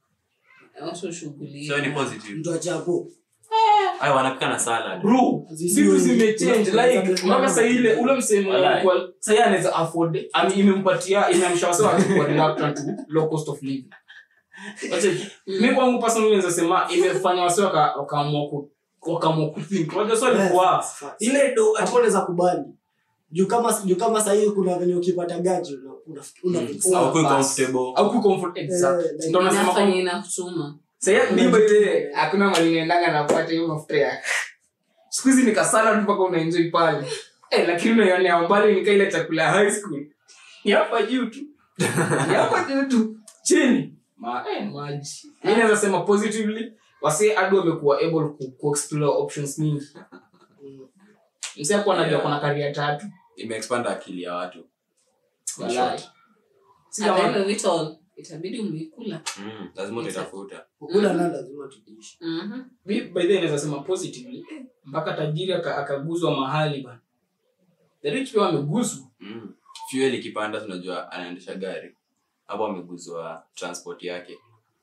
Watu shughuli. so ni positive mtu achapo ayo wanapika na salad bro Zisi- vitu zimechange kuna- like kuna- mpaka saa ile ule msemo Walai. alikuwa sasa yeye anaweza afford ami imempatia imemshawasawa kwa reluctant to low cost of living wache mimi kwangu personally naweza sema imefanya wasi waka- wakaamua ku wakaamua kuthink unajua swali kwa ile do hapo unaweza kubali juu kama juu kama sahii kuna venye ukipata gaji una- una- una Mm. fix. Au kuwa basi. comfortable. au ku comfort exactly Eh, ndio nasema inafanya kwamba inakutuma sasa mimi ile hakuna mali naendanga napata hiyo mafuta ya siku hizi nikasala tu mpaka unaenjoy pale eh lakini unaionea mbali nika ile chakula ya high school ni hapa juu tu ni hapa juu tu chini ma eh maji mimi naweza sema positively wase hadi wamekuwa able ku, ku explore options nyingi Mm. msee hapo anajua kuna career tatu imeexpand akili ya watu walai si At the end kama of it all, itabidi umeikula mm. lazima utaitafuta kukula na lazima tudishi Mhm. Bi- by the way naweza sema positively mpaka tajiri aka- akaguzwa mahali bana the rich pia wameguzwa mm. fuel ikipanda tunajua anaendesha gari hapo ameguzwa transport yake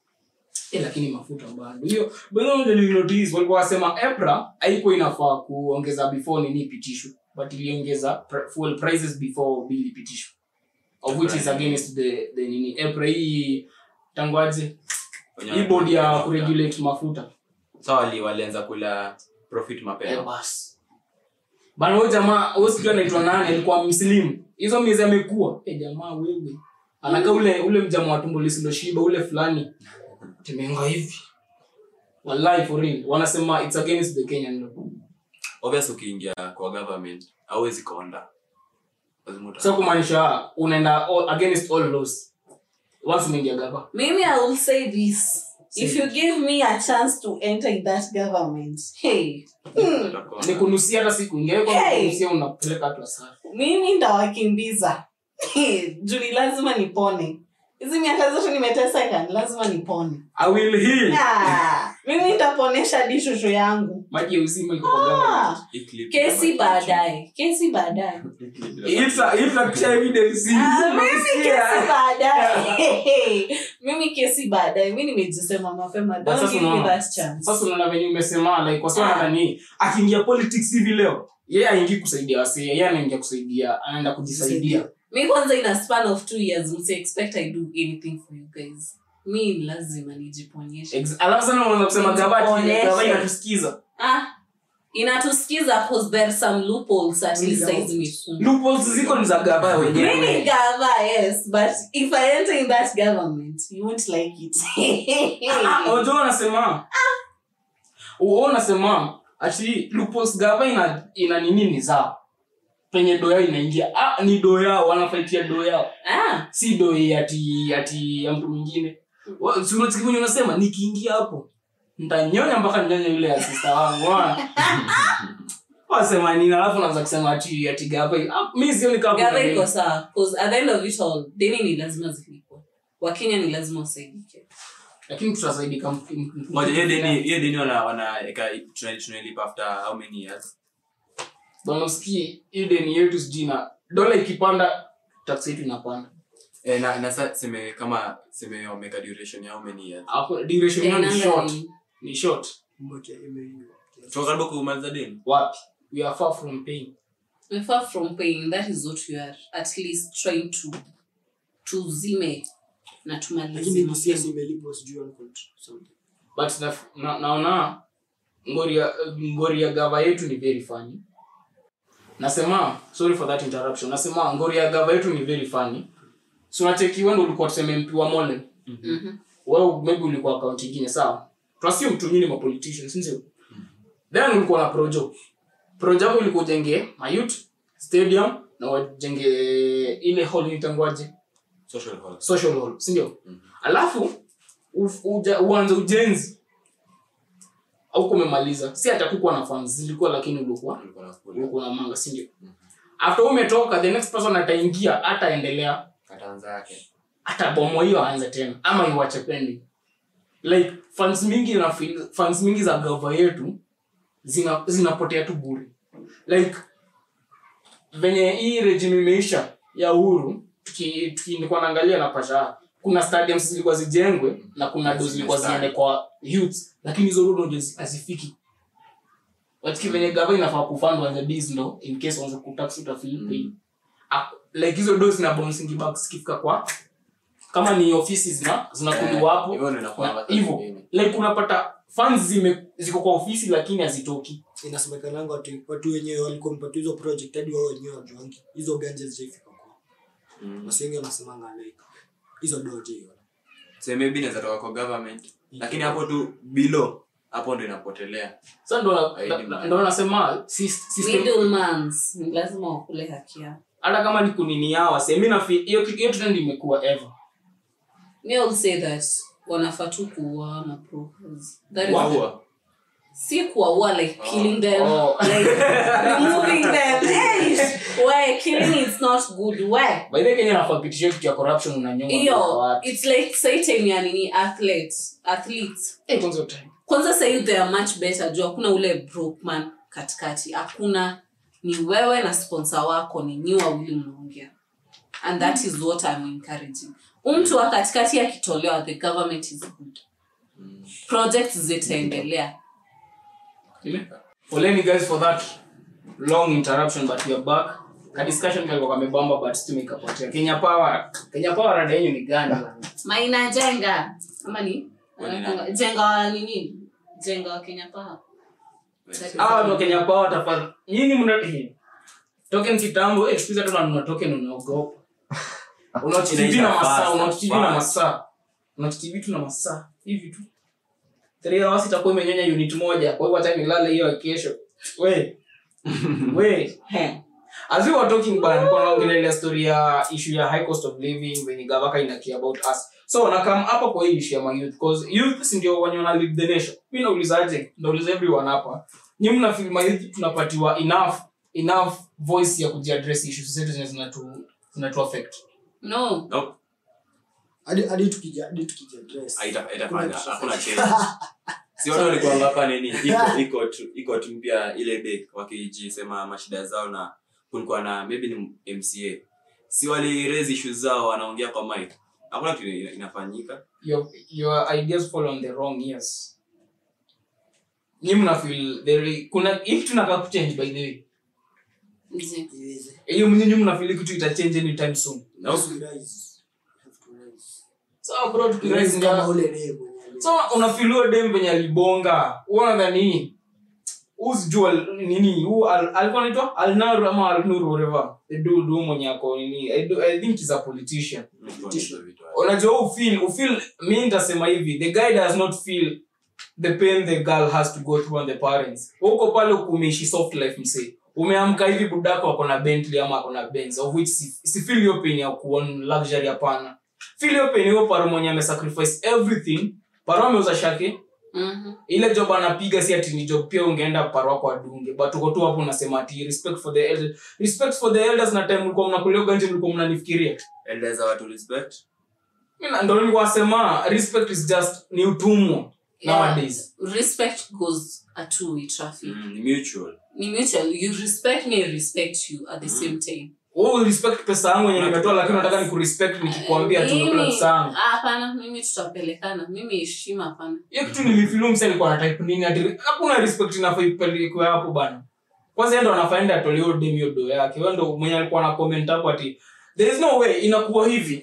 eh, lakini mafuta bado hiyo by the way unajua nilinotice, walikuwa wasema EPRA haikuwa inafaa kuongeza before nini ipitishwe but iliongeza pr- fuel prices before bill ipitishwe of which is against the, the nini EPRA hii tangwaje Wenye hii bodi ya wanapika kuregulate mafuta so wali walianza kula profit Eh, mapema basi bana huyo jamaa huyo sijui anaitwa nani alikuwa mslimu hizo miezi amekuwa eh jamaa wewe anakaa ule ule mjamaa wa tumbo lisiloshiba ule fulani temenga hivi wallahi for real wanasema it's against the Kenyan law obvious ukiingia kwa government hauwezi konda lazima uta- sasa kumaanisha unaenda all, against all laws once umeingia gava Maybe I will say this. If you give me a chance to enter in that government, hey, utakonda. ni kunusia hata siku ingia kwa Hey! kunusia unapeleka watu asara mimi ndawakimbiza juu ni lazima nipone hizi miaka zote nimeteseka ni lazima nipone i will heal Ah, mimi nitaponesha dishushu yangu maji ya uzima iko kwa government Ah, Hii clip kesi inabaki baadaye kesi baadaye chini. Hii clip inabaki if a- if a kisha evidence Ah, mimi unakusikia. kesi baadaye mimi kesi baadaye mi nimejisema mapema But don't sasa give me unaona- that chance sasa unaona venye umesema like kwa sababu Ah. nadhani akiingia politics hivi leo yeye aingi kusaidia wasi yeye anaingia kusaidia anaenda kujisaidia mi kwanza in a span of two years msi expect i do anything for you guys mi lazima nijiponyeshe Ex- alafu sana unaweza kusema gavati Onyeshe. gavati inatusikiza ah inatusikiza cause there are some loopholes at least saizi mifungo loopholes ziko ni za gava Mimi wenyewe gava yes but if i enter in that government you won't like it Ah, unajua wanasema uo unasema ati loopholes gava ina ina nini ni zao penye do yao inaingia ah ni do yao wanafaitia do yao ah si do ati ati ya mtu mwingine Wa- si unasikia venye unasema nikiingia hapo ntanyonya mpaka nyonye yule ya sister wangu wana. wasema nini alafu naanza kusema ati ati gava ah, mi sioni kama kuna gava iko nini. sawa cause at the end of it all deni ni lazima zilipwe wakenya ni lazima wasaidike lakini tutasaidika m- m- m- Ngoja, hiyo deni hiyo deni wana wanaeka tuna- tunailipa after how many years bwana usikie hiyo deni yetu sijui na dola ikipanda tax yetu inapanda eh na na sasa seme kama seme wameka duration ya how many years Hapo duration yao ni Tenanga short ni- ni short Moja imeiva. tuko karibu kumaliza deni wapi we are far from paying we're far from paying that is what we are at least trying to tuzime na lakini tumalize DCS imelipwa sijui one point something. but na, na, naona ngori ya ngori ya gava yetu ni very funny nasema sorry for that interruption nasema ngori ya gava yetu ni very funny so unacheki wewe ndio ulikuwa tuseme mp wa Molen Mhm. wewe maybe ulikuwa account nyingine sawa tunasio mtu nyinyi ma politicians sio then ulikuwa na projo projo yako ilikuwa ujenge mayut stadium na wajenge ile hall itangwaje social hall social hall si ndio alafu uf- uja- uanze ujenzi au kumemaliza si hata kukuwa na funds zilikuwa lakini ulikuwa Ulikuwa na kula. ulikuwa na manga si ndio after umetoka the next person ataingia ataendelea Kataanza yake atabomoa hiyo aanze tena ama iwache pending like funds mingi na feel- funds mingi za gava yetu zina zinapotea tu bure like venye hii regime imeisha ya uhuru tuki- tuki- nilikuwa naangalia na pasha kuna stadiums zilikuwa zijengwe na kuna do zilikuwa ziende kwa youth lakini hizo road ndio zi- hazifiki watiki venye gava inafaa kufund wanze biz ndo in case wanze kutax utafeel pain Ak- like hizo do zina bouncing back zikifika kwa kama ni ofisi zina zinakuliwa hapo hivyo ndio inakuwa na- hivyo like unapata funds zime ziko kwa ofisi lakini hazitoki inasemekananga watu watu wenyewe walikuwa mpata hizo project hadi wao wenyewe wajuangi hizo ganja zijaifika kwao Mm. wasi wengi wanasemanga like hizo doje hiyo so maybe inaweza toka kwa government lakini hapo tu below hapo ndo inapotelea sa ndo na- Haidi na- mbaya. ndo nasema sys- system middlemans ni lazima wakule haki yao hata kama ni kunini yao se mi nafi hiyo hiyo trend imekuwa ever me will say that wanafaa tu kuua mabrokers that is waua si kuwaua like killing them Oh. like removing them hey, why killing is not good why by the way, kenya nafaa pitisha kitu ya corruption unanyonga hiyo watu it's like say time ya nini athletes athletes eh kwanza hiyo time kwanza sahii they are much better juu hakuna ule broke man katikati hakuna ni wewe na sponsor wako ni nyi wawili mnaongea and that is what I'm encouraging umtu wa katikati akitolewa the government is good projects zitaendelea poleni guys for that long interruption but we are back ka discussion kalikuwa kamebamba but still ikapotea kenya power kenya power rada yenyu ni gani maina jenga ama ni Wani nani? jenga wa nini jenga wa kenya paha hawa ndo kenya power tafadhali nyinyi mna eh, token kitambo eh siku hizi hata unanunua token unaogopa unatv na Inaisha masaa fast, unatv na fast. masaa unatv tu na masaa hivi tu three hours itakuwa imenyonya unit moja kwa hivyo hata nilale hiyo ya kesho we we He. as we were talking bana nilikuwa naongelea story ya issue ya high cost of living when gavaka ina care about us so na come hapa kwa hii issue ya my youth because youth si ndio wenye wana lead the nation mimi naulizaje nauliza everyone hapa nyinyi mna feel my youth tunapatiwa enough enough voice ya kujiaddress issues zetu zenye zinatu zinatu affect no nope hadi hadi tukija hadi tukija dress haita- itafanya Kuna kitu hakuna tofauti. change si watu walikuwa hapa nini iko iko tu iko tu mpya ile day wakijisema mashida zao na kulikuwa na maybe ni mca si wali raise issues zao wanaongea kwa mic hakuna kitu ina- inafanyika your your ideas fall on the wrong ears nyinyi mna feel there kuna hii kitu nataka kuchange by the way Nzi. iweze hiyo mnyinyi mna feel kitu ita change anytime soon No. Have to rise. Have to rise. so bro tukiraise Rise kama nga ule dem mwenye ali- so unafiliwa dem venye alibonga unadhani usijua nini huu al- alikuwa anaitwa alnaru ama alnuru whatever the dude huyu mwenye ako nini I, do, i think he's a politician Hizo vitu. unajua ufeel ufeel mi nitasema hivi the guy does not feel the pain the girl has to go through on the parents huko pale kumeishi soft life msee umeamka hivi budako ako na bentley ama ako na benz of which si, si feel hiyo pain ya kuon luxury hapana feel hiyo pain hiyo paro mwenye amesacrifice everything paro ameuza shake Mhm. ile job anapiga si ati ni job pia ungeenda paro wako adunge but uko tu hapo unasema ati respect for the elders respect for the elders na time mlikuwa mnakulia ganje mlikuwa mnanifikiria Elders are to respect Mimi na- ndo nilikuwa nasema respect is just ni utumwa Yeah. nowadays respect goes a two way traffic mm, ni mutual ni mutual you respect me I respect you at the same time wewe respect pesa yangu yenye nimetoa lakini nataka nikurespect nikikwambia tu nimekula Mimi- pesa yangu ah, hapana mimi tutapelekana mimi heshima hapana hiyo kitu nilifilu msa alikuwa na type nini ati hakuna respect inafaa ipelekwe hapo bana kwanza yeye ndo anafaenda atolee hiyo dem hiyo do yake wewe ndo mwenye alikuwa na comment hapo ati there is no way inakuwa hivi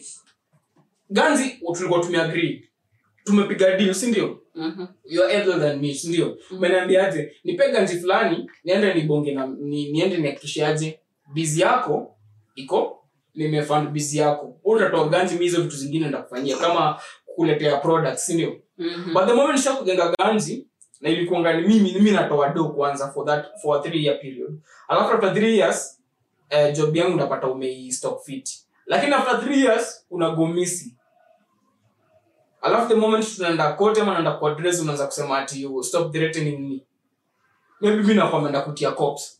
ganzi tulikuwa tumeagree tumepiga deal si ndio Mhm. you are elder than me si ndio umeniambiaje nipe ganzi fulani niende nibonge na ni, niende nihakikishiaje bizi yako iko nimefund bizi yako Wewe utatoa ganzi mi hizo vitu zingine ndakufanyia kama kuletea products si ndio Mhm. but the moment nishakujenga ganzi na ilikuanga ni mimi mimi natoa do kwanza for that for a three year period alafu after three years eh, job yangu napata umei stock fit lakini after three years unago missing alafu the moment tunaenda kote ama naenda kwa address unaanza kusema ati you stop threatening me maybe mimi nakuwa ameenda kutia cops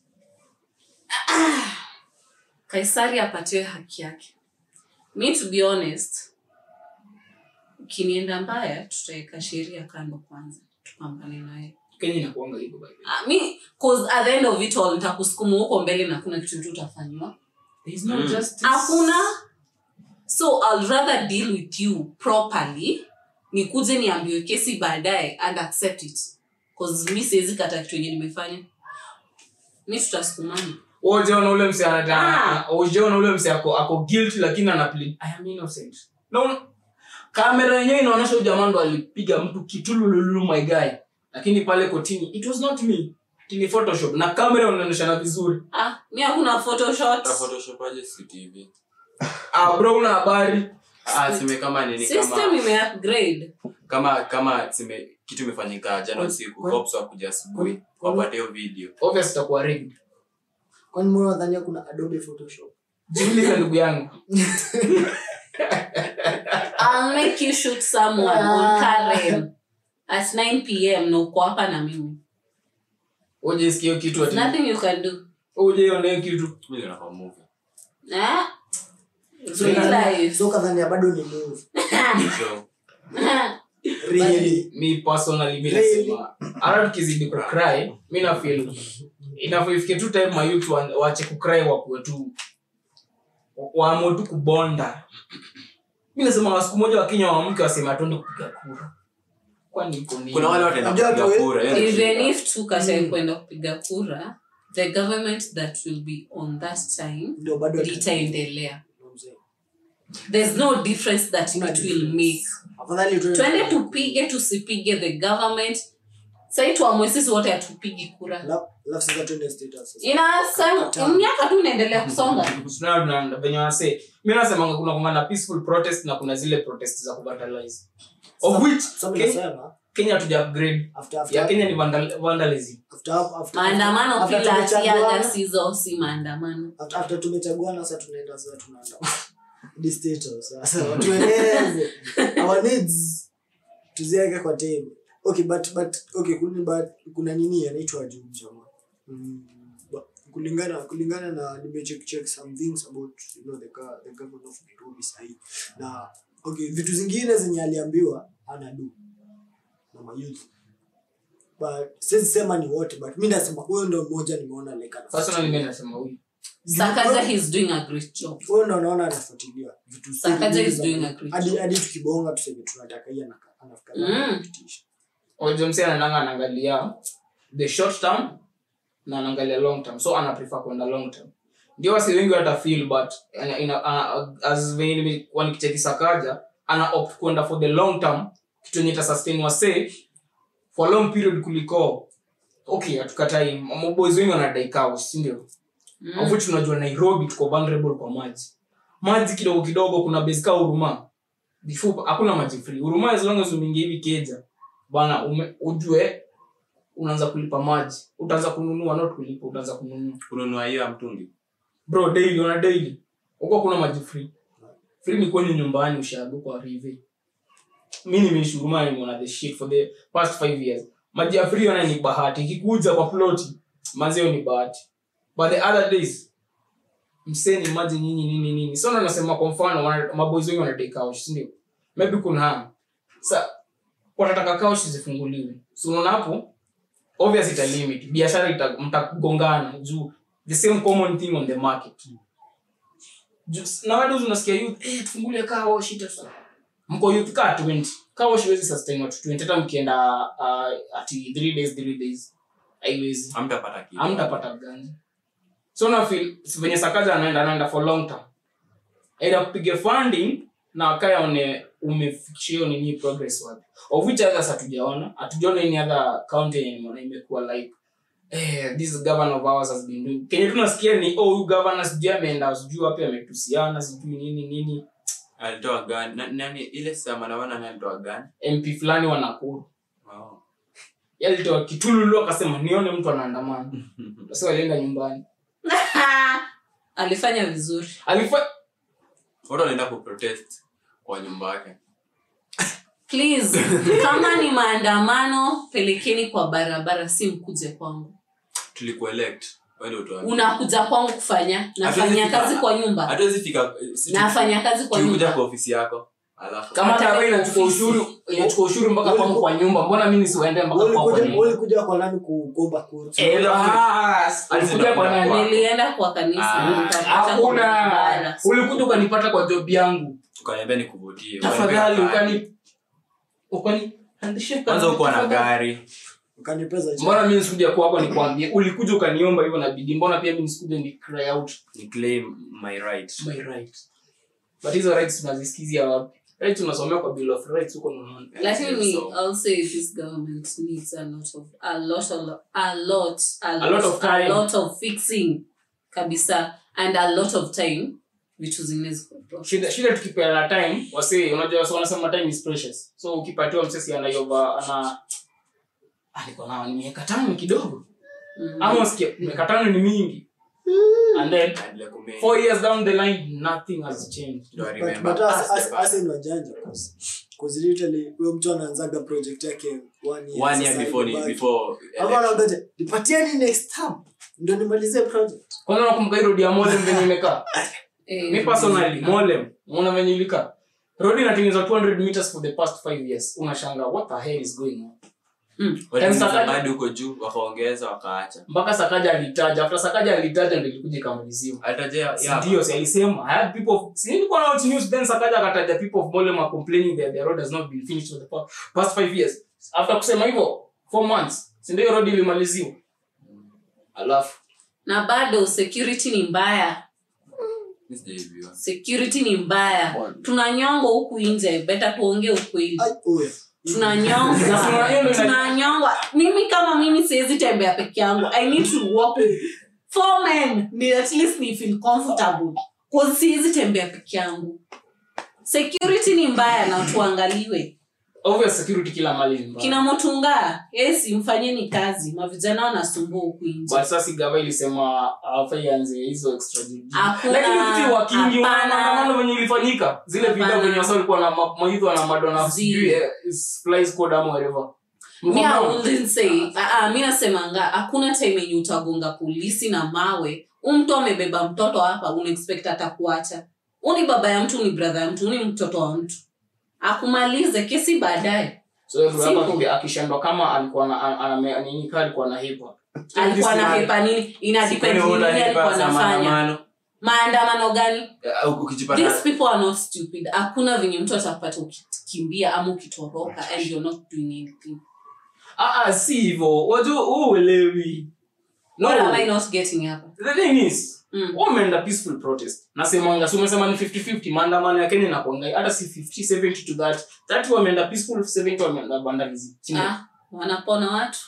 kaisari apatiwe haki yake me to be honest kinienda mbaya tutaweka sheria kando kwanza tupambane naye kenya inakuanga hivyo by the way. Ah, mi cause at the end of it all nitakusukuma huko mbele na kuna kitu tu utafanywa There is no Mm. justice. hakuna so I'll rather deal with you properly nikuje niambiwe kesi baadaye and accept it cause mi siwezi kata kitu yenye nimefanya mi tutasukumana Wewe hujaona ule mse Ah. anataka hujaona ule mse ako ako guilty lakini ana plead I am innocent. Na una- kamera yenyewe inaonyesha huyu jamaa ndo alipiga mtu kitulululu my guy. Lakini pale kotini it was not me. It ni photoshop na kamera inaonyeshana vizuri. ah, mi hakuna photoshot Ta photoshop aje CCTV? Ah bro una habari. Ah, sime kama nini system kama imeupgrade kama kama sime kitu imefanyika jana usiku Kwa- cops wakuja asubuhi kwa- wapate hiyo video Obvious itakuwa rigged. kwani mbona unadhania kuna adobe photoshop Jiulize ndugu yangu. I'll make you shoot someone on Karen at 9 pm na uko hapa na mimi Uje sikia hiyo kitu ati. nothing you can do Uje ione hiyo kitu. mimi ndio napa movie eh? So Real kadhania- life. so kadhania bado ni move so really mi personally mi Really? nasema hata tukizidi kucry mi na feel inafifike tu time mayouth wa- waache kucry wakuwe tu waamue tu kubonda mi nasema siku moja wakenya wamke waseme atuende kupiga kura kwani iko nini? kuna wale wataenda Unajua kupiga tu- kura hiyo ndio even shida. if tukatae Mm. kwenda kupiga kura the government that will be on that time ndio bado litaendelea there's no difference that Kuna it will make afadhali tuende- twende tupige tusipige the government sai tuamwe sisi wote hatupigi kura Alafu- alafu sasa tuende state house sasa. ina Kataa. miaka tu inaendelea kusonga Tunaona tuna- venye wanasema mi nasemanga kuna kuna na peaceful protest na kuna zile protest za kubatalize of which Sasa mimi Kenya, nasema, kenya hatuja upgrade after- after- ya kenya ni vandal- vandalism after- after- maandamano after kila tumechaguana- tiaga sizo si maandamano after- after tumechaguana sasa tunaenda sasa tunaenda Hadi state house sasa watueleze our needs tuziweke kwa table okay but but okay kuna but kuna nini anaitwa juu jamaa mm, but kulingana kulingana na nimecheck check some things about you know the go- the governor of Nairobi sahi na okay vitu zingine zenye aliambiwa anadu na mayouth but siwezi sema ni wote but mi nasema huyo ndo mmoja nimeona like anafuatilia. personally mi nasema huyu sakaja he's doing a great job huyo ndo naona anafuatilia vitu si- Sakaja is za- doing a great hadi job. hadi tukibonga tuseme tunataka hii anaka- anafika Mm. kupitisha. ojomsi anananga anaangalia the short term na anaangalia long term so ana prefer kwenda long term ndio wasi wengi hata feel but ina, ina, ana- as venye nimekuwa nikicheki sakaja ana opt kwenda for the long term kitu yenye ita sustain wase for a long period kuliko okay hatukatai maboys wengi wanadai couch si ndio Mm. of which tunajua nairobi tuko vulnerable kwa maji maji kidogo kidogo kuna base ka huruma before hakuna maji free huruma as long as umeingia hivi keja bwana ume- ujue unaanza kulipa maji utaanza kununua not kulipa utaanza kununua kununua hiyo ya mtungi bro daily ona daily huko kuna maji free free ni kwenye nyumbani ushago kwa rive mi nimeishi huruma nimeona the shit for the past five years maji ya free ona ni bahati ikikuja kwa ploti mazeo ni bahati but the other days mseni maji nyinyi nini nini so ndo nasema kwa mfano wana- maboys wengi wanadai couch si ndio maybe kuna sa wanataka couch zifunguliwe so unaona hapo obvious ita limit biashara ita mtagongana juu the same common thing on the market Ju- nowadays unasikia youth eh tufungulie car wash ita mko youth car 20 car wash huwezi sustain watu 20 hata mkienda uh, ati 3 days 3 days haiwezi hamtapata kitu amtapata gani so na feel si venye sakaja anaenda anaenda for long term aidha kupiga funding na akaya one umefikisha hiyo nini progress wapi of which others hatujaona hatujaona any other county yenye nimeona imekuwa like eh, this governor of ours has been doing kenye tunasikia ni oh huyu governor sijui ameenda sijui wapi ametusiana sijui nini nini alitoa gani Na- nani ile saa maandamano nani alitoa gani mp fulani wa Nakuru Wow. yalitoa kitululu akasema nione mtu anaandamana sasa walienda nyumbani alifanya vizuri alifa watu wanaenda kuprotest kwa nyumba yake please kama ni maandamano pelekeni kwa barabara si mkuje kwangu tulikuelect wende utoa unakuja kwangu kufanya nafanya Hatuwezi fika- kazi kwa nyumba hatuwezi fika si- nafanya kazi kwa tulikuja nyumba kwa ofisi yako alafu kama Hata hata kama inachukua ofisi. ushuru inachukua ushuru mpaka Wewe- kwangu kwa nyumba mbona mimi nisiwaende mpaka kwako kwa Ulikuja- nyumba ulikuja kwa nani kuomba kura Eh, bas, ulikuja kwa nani? Wako. nilienda kwa kanisa Ah, nikapata hakuna barabara. ulikuja ukanipata kwa job yangu ukaniambia nikuvutie tafadhali Ukaniambia ukani ukani kwanza uko na gari ukanipeza chini. mbona mimi nisikuja kwako nikwambie ulikuja ukaniomba hivyo na bidii mbona pia mimi nisikuja ni cry out ni claim my right my right but hizo rights tunazisikizia wapi rights tunasomea kwa bill of rights huko unaona lakini So- I'll say this government needs a lot of a lot of a lot a, A lot of time. a lot of fixing kabisa and a lot of time vitu zingine ziko shida shida tukipeana time wasi unajua wasi wanasema time is precious so ukipatiwa msesi anayova ana alikuwa na miaka tano ni kidogo mm. ama usikia miaka tano ni mingi and then Endelea kume- four years down the line nothing has changed Do I But- remember? but as- As as- the as in wajanja, 'cause- 'cause literally, huyo mtu anaanzaga project yake one year, one year sasa before ni- imebaki. before Ama election. anaambiaje, nipatieni next term ndo nimalizie project kwanza nakumbuka hii road ya molem venye imekaa Eh, mi personally molem unaona venye ilikaa road inatengenezwa 200 meters for the past 5 years unashanga what the hell is going on mm. Walitengeneza Sakaja- bado huko juu wakaongeza wakaacha mpaka sakaja alitaja after sakaja alitaja ndio ilikuja ikamaliziwa alitajia Si ya- ndio si alisema I had people of- si nilikuwa na watch news then sakaja akataja people of molem are complaining that their road has not been finished for the pa- past 5 years after kusema hivyo 4 months si ndio road ilimaliziwa alafu na bado security ni mbaya Mi sijaibiwa. security ni mbaya tunanyongwa huku nje beta tuongee ukweli Ai, oya. tunanyongwa Sasa hiyo ndio ina- tunanyongwa mimi kama mimi siwezi tembea peke yangu i need to walk with four men ni at least ni feel comfortable cause siwezi tembea peke yangu security ni mbaya na tuangaliwe obvious security kila mali ni mbaya. kina motunga yes mfanyeni kazi mavijana wanasumbua huku nje but sasa gava ilisema afai anze hizo extra duty. Hakuna- lakini vitu wa kingi hapana. maandamano venye ilifanyika zile video Hapana. venye wasa walikuwa na ma- maidho na madona Zi. sijui eh, is- fly squad ama whatever mi I Mkono. wouldn't say ah, ah, mi nasemanga hakuna time yenye utagonga polisi na mawe huu mtu amebeba mtoto hapa unaexpect atakuacha huu ni baba ya mtu ni brother ya mtu huu ni mtoto wa mtu akumalize kesi baadaye so yeye Simple. hapa aki- akishindwa kama alikuwa na ana- ana- nini kaa alikuwa na hepa alikuwa na hepa nini ina depend Kwani ni wewe nini alikuwa utanipa za anafanya maandamano? maandamano gani Eh, ukijipata these people are not stupid hakuna venye mtu atapata ukikimbia ama ukitoroka and you're not doing anything ah ah, si hivyo wajua wewe uelewi no what am i not getting hapa the thing is Mm. wameenda peaceful protest nasemanga si umesema ni 50-50 maandamano ya kenya inakuanga hata si 50 70 to that 30 wameenda peaceful 70 wameenda vandalism Si ndio? ah, wanapona watu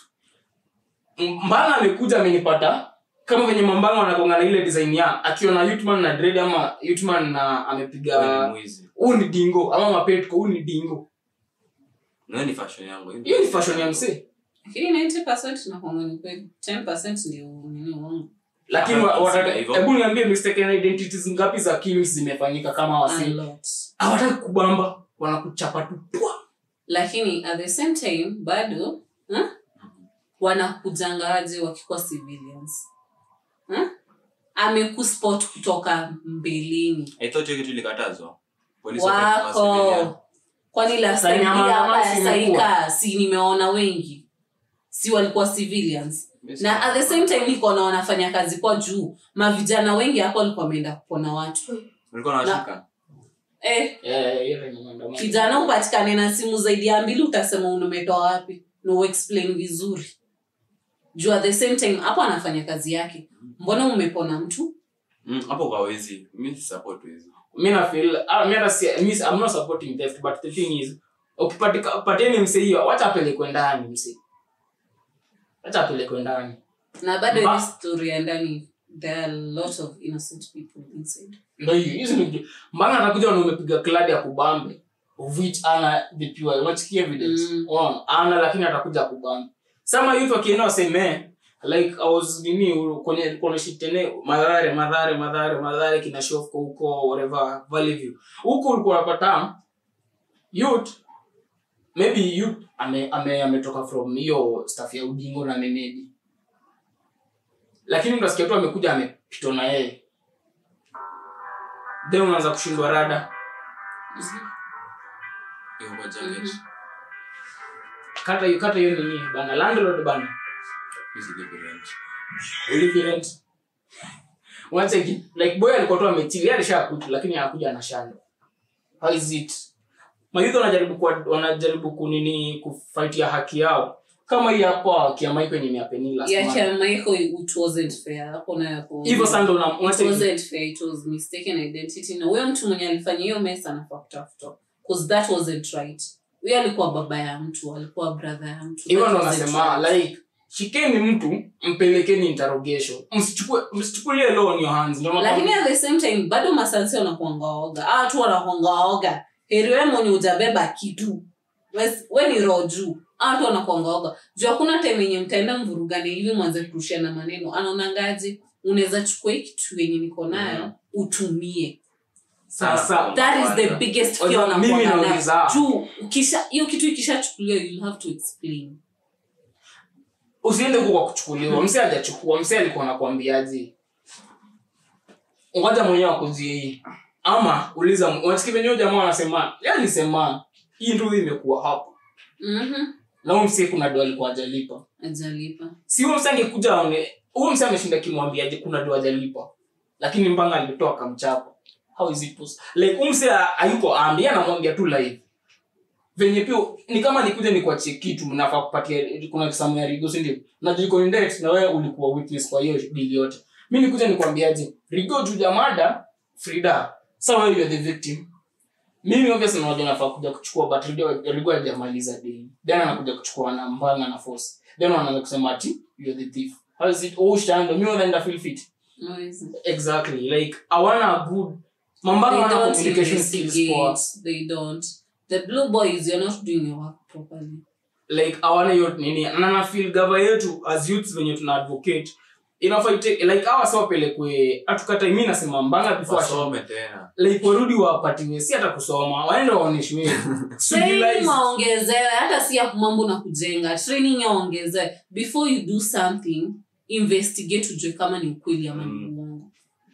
mbanga amekuja amenipata kama venye mambanga wanakonga na ile design ya akiona yutman na dread ama yutman na wewe ni amepiga mwizi. huu ni dingo ama mapetko huu ni dingo Na hiyo ni fashion yangu. hiyo ni fashion ya msee lakini 90 nakwanga ni kweli 10 ndio nini wangu lakini wa- Hapana, wataka- hivyo. hebu niambie mistaken identities ngapi za killings zimefanyika kama a wasi lot hawataki kubamba wanakuchapa tu pwa. lakini at the same time bado huh? wanakujangaje wakikuwa civilians huh? amekuspot kutoka mbeleni I thought hiyo kitu ilikatazwa. Polisi wakati wa civilian. wako kwani la Sasa nyama- saidia hapa nyama ya si imekuwa. saika si nimeona wengi si walikuwa civilians Mimi na at the same time niko na wanafanya kazi kwa juu mavijana wengi hapo walikuwa wameenda kupona watu Ulikuwa unawashika? eh, Eh, hiyo ndio maandamano. kijana upatikane na simu zaidi ya mbili utasema unumetoa wapi na uexplain vizuri juu at the same time hapo anafanya kazi yake mbona umepona mtu Mm, hapo kwa wezi. Mimi si support wezi. mi na feel ah, mi hata si mi I'm not supporting theft but the thing is ukipatika pateni msee hiyo wacha apelekwe ndani msee wacha apelekwe ndani na bado Ma- ile story ya ndani there are a lot of innocent people inside ndio hiyo hizo ni mbanga atakuja na umepiga kladi ya kubambe of which ana the pure unachiki evidence Mm. unaona ana lakini atakuja kubambe sama youth wakienda waseme like i was nini u- kwenye kwenye shitene madhare madhare madhare madhare kina shofko huko whatever valley view huko ulikuwa unapata youth maybe youth ame ame ametoka from hiyo staff ya udingo na menedi lakini mtasikia tu amekuja amepitwa na yeye then unaanza kushindwa rada Iko kwa jacket. kata hiyo kata hiyo nini bana landlord bana Mimi silipi rent. ulipi rent unacheki like boy alikuwa tu amechill yeye alishakuja lakini hakuja na shanda how is it mayouth wanajaribu kwa wanajaribu kunini kufight ya haki yao kama hii hapa haki ya Michael yenye niapeni last Yeah, month Kia Michael, it wasn't fair. Hapo nayo hapo. hivyo sasa ndo una- It unacheki wasn't fair. It was mistaken identity. Na huyo mtu mwenye alifanya hiyo mesa anafaa kutafutwa. 'Cause that wasn't right. Huyo alikuwa baba ya mtu, alikuwa brother ya mtu. hivyo That ndo wasn't nasema right. like shikeni mtu mpelekeni interrogation msichukue msichukulie law on your hands ndio lakini nakwambia- at the same time bado masansi wanakuanga waoga ah tu wanakuanga waoga heri we mwenye ujabeba kitu Wes- we ni roho juu ah tu wanakuanga waoga juu hakuna time yenye mtaenda mvurugane hivi mwanze kurushiana maneno anaonangaje unaweza chukua hii kitu yenye niko nayo Mhm. utumie sasa that is the biggest fear Kwanza mimi wanakuanga nayo. nauliza. juu ukisha hiyo kitu ikishachukuliwa you'll have to explain usiende huko kwa kuchukuliwa mse hajachukua mse alikuwa anakuambiaje ngoja mwenyewe akuzie hii ama uliza unasikia venyewe jamaa anasema yeye alisema hii ndio imekuwa hapo mhm na huyo mse kuna do alikuwa hajalipa ajalipa si huyo mse angekuja aone huyo mse ameshinda kimwambiaje kuna do hajalipa lakini mpanga alitoa akamchapa how is it possible like huyo mse hayuko ambi yeye anamwambia tu live venye pia ni kama nikuja nikuachie kitu nafaa kupatia kuna kisamu ya rigo si ndio na jiko in debt na wewe ulikuwa witness kwa hiyo deal yote mi nikuja nikwambiaje rigo juu jamada frida sawa wewe you're the victim mimi obviously najua nafaa kuja kuchukua but rigo rigo hajamaliza deni then anakuja kuchukua na mbanga na force then wanaanza kusema ati you're the thief how is it oh shando mimi wanaenda feel fit Hawezi. exactly like hawana good mambanga they wana don't communication skills poa investigate they don't the blue boys you're not doing your work properly like awana hiyo nini na na feel gava yetu as youths venye tuna advocate inafaa ite- like hawa si wapelekwe atukata mi nasema mbanga before wasome tena like warudi wapatiwe si hata kusoma waende waonyeshwe training waongezewe hata si ya mambo na kujenga training yaongezewe before you do something investigate ujue kama ni ukweli ama ni Mm. uongo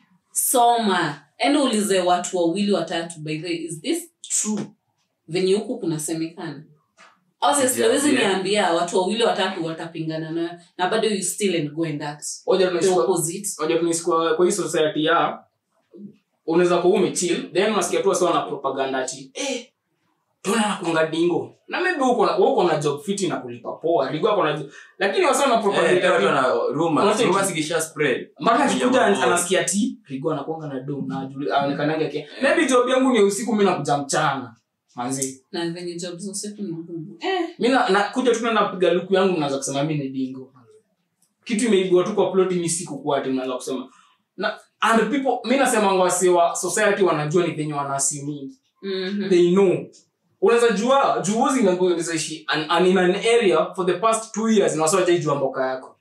soma ende ulize watu wawili watatu by the way, is this true venye huku kunasemekana obviously Yeah, hawezi yeah. niambia watu wawili watatu watapingana nayo na bado you still and go and act Oja the tunaishi kwa- opposite oja tunaishi kwa kwa hii society ya unaweza kuwa umechill then unasikia tu wasiwa na propaganda ati eh tuna nakunga dingo na maybe uko na uko na job fiti na kulipa poa ligo hapo na lakini wasiwa na Eh, propaganda watu ati- wana- rumors. Unacheki? Rumors ikisha spread. mara Kuja akikuja maboy. anasikia ti rigo anakuanga na do na ajuli- aonekanage ke maybe job yangu ni usiku mi nakuja mchana manzi na venye job za usiku ni ngumu eh, mi na- nakuja tu na napiga luku yangu naanza kusema mi ni dingo kitu imeibiwa tu kwa ploti mi sikukuwa ati mnaanza kusema na and people mi nasema wasi wa society wanajua ni venye wanasimingi mhm. they know unaweza jua juuzi nakuezaishi in an area for the past two years na wasiwajaijua mboka yako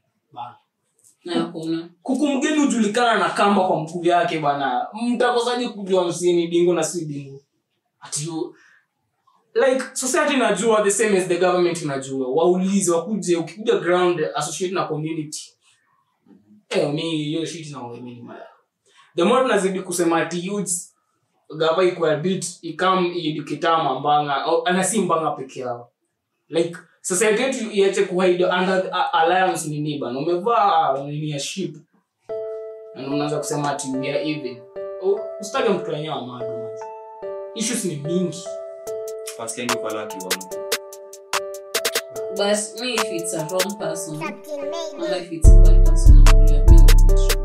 na hakuna kuku mgeni hujulikana na kamba kwa mkuu yake bana mtakosaje kujua msini dingo na si dingo ati you- like society inajua the same as the government inajua waulize wakuje ukikuja ground associate na community eh mi hiyo shit na mimi maya the more tunazidi kusema ati youths gava iko bit ikam idukitama mbanga au- ana si mbanga peke yao like society yetu iache kuhide under a- alliance nini bana umevaa nini ya ship na unaanza kusema ati we are even Oh, usitake mtu wenyewe amado manzi issues ni mingi Pasikiangi pale akiwa mtu. but me if it's a wrong person or if it's a bad person I'm really a bit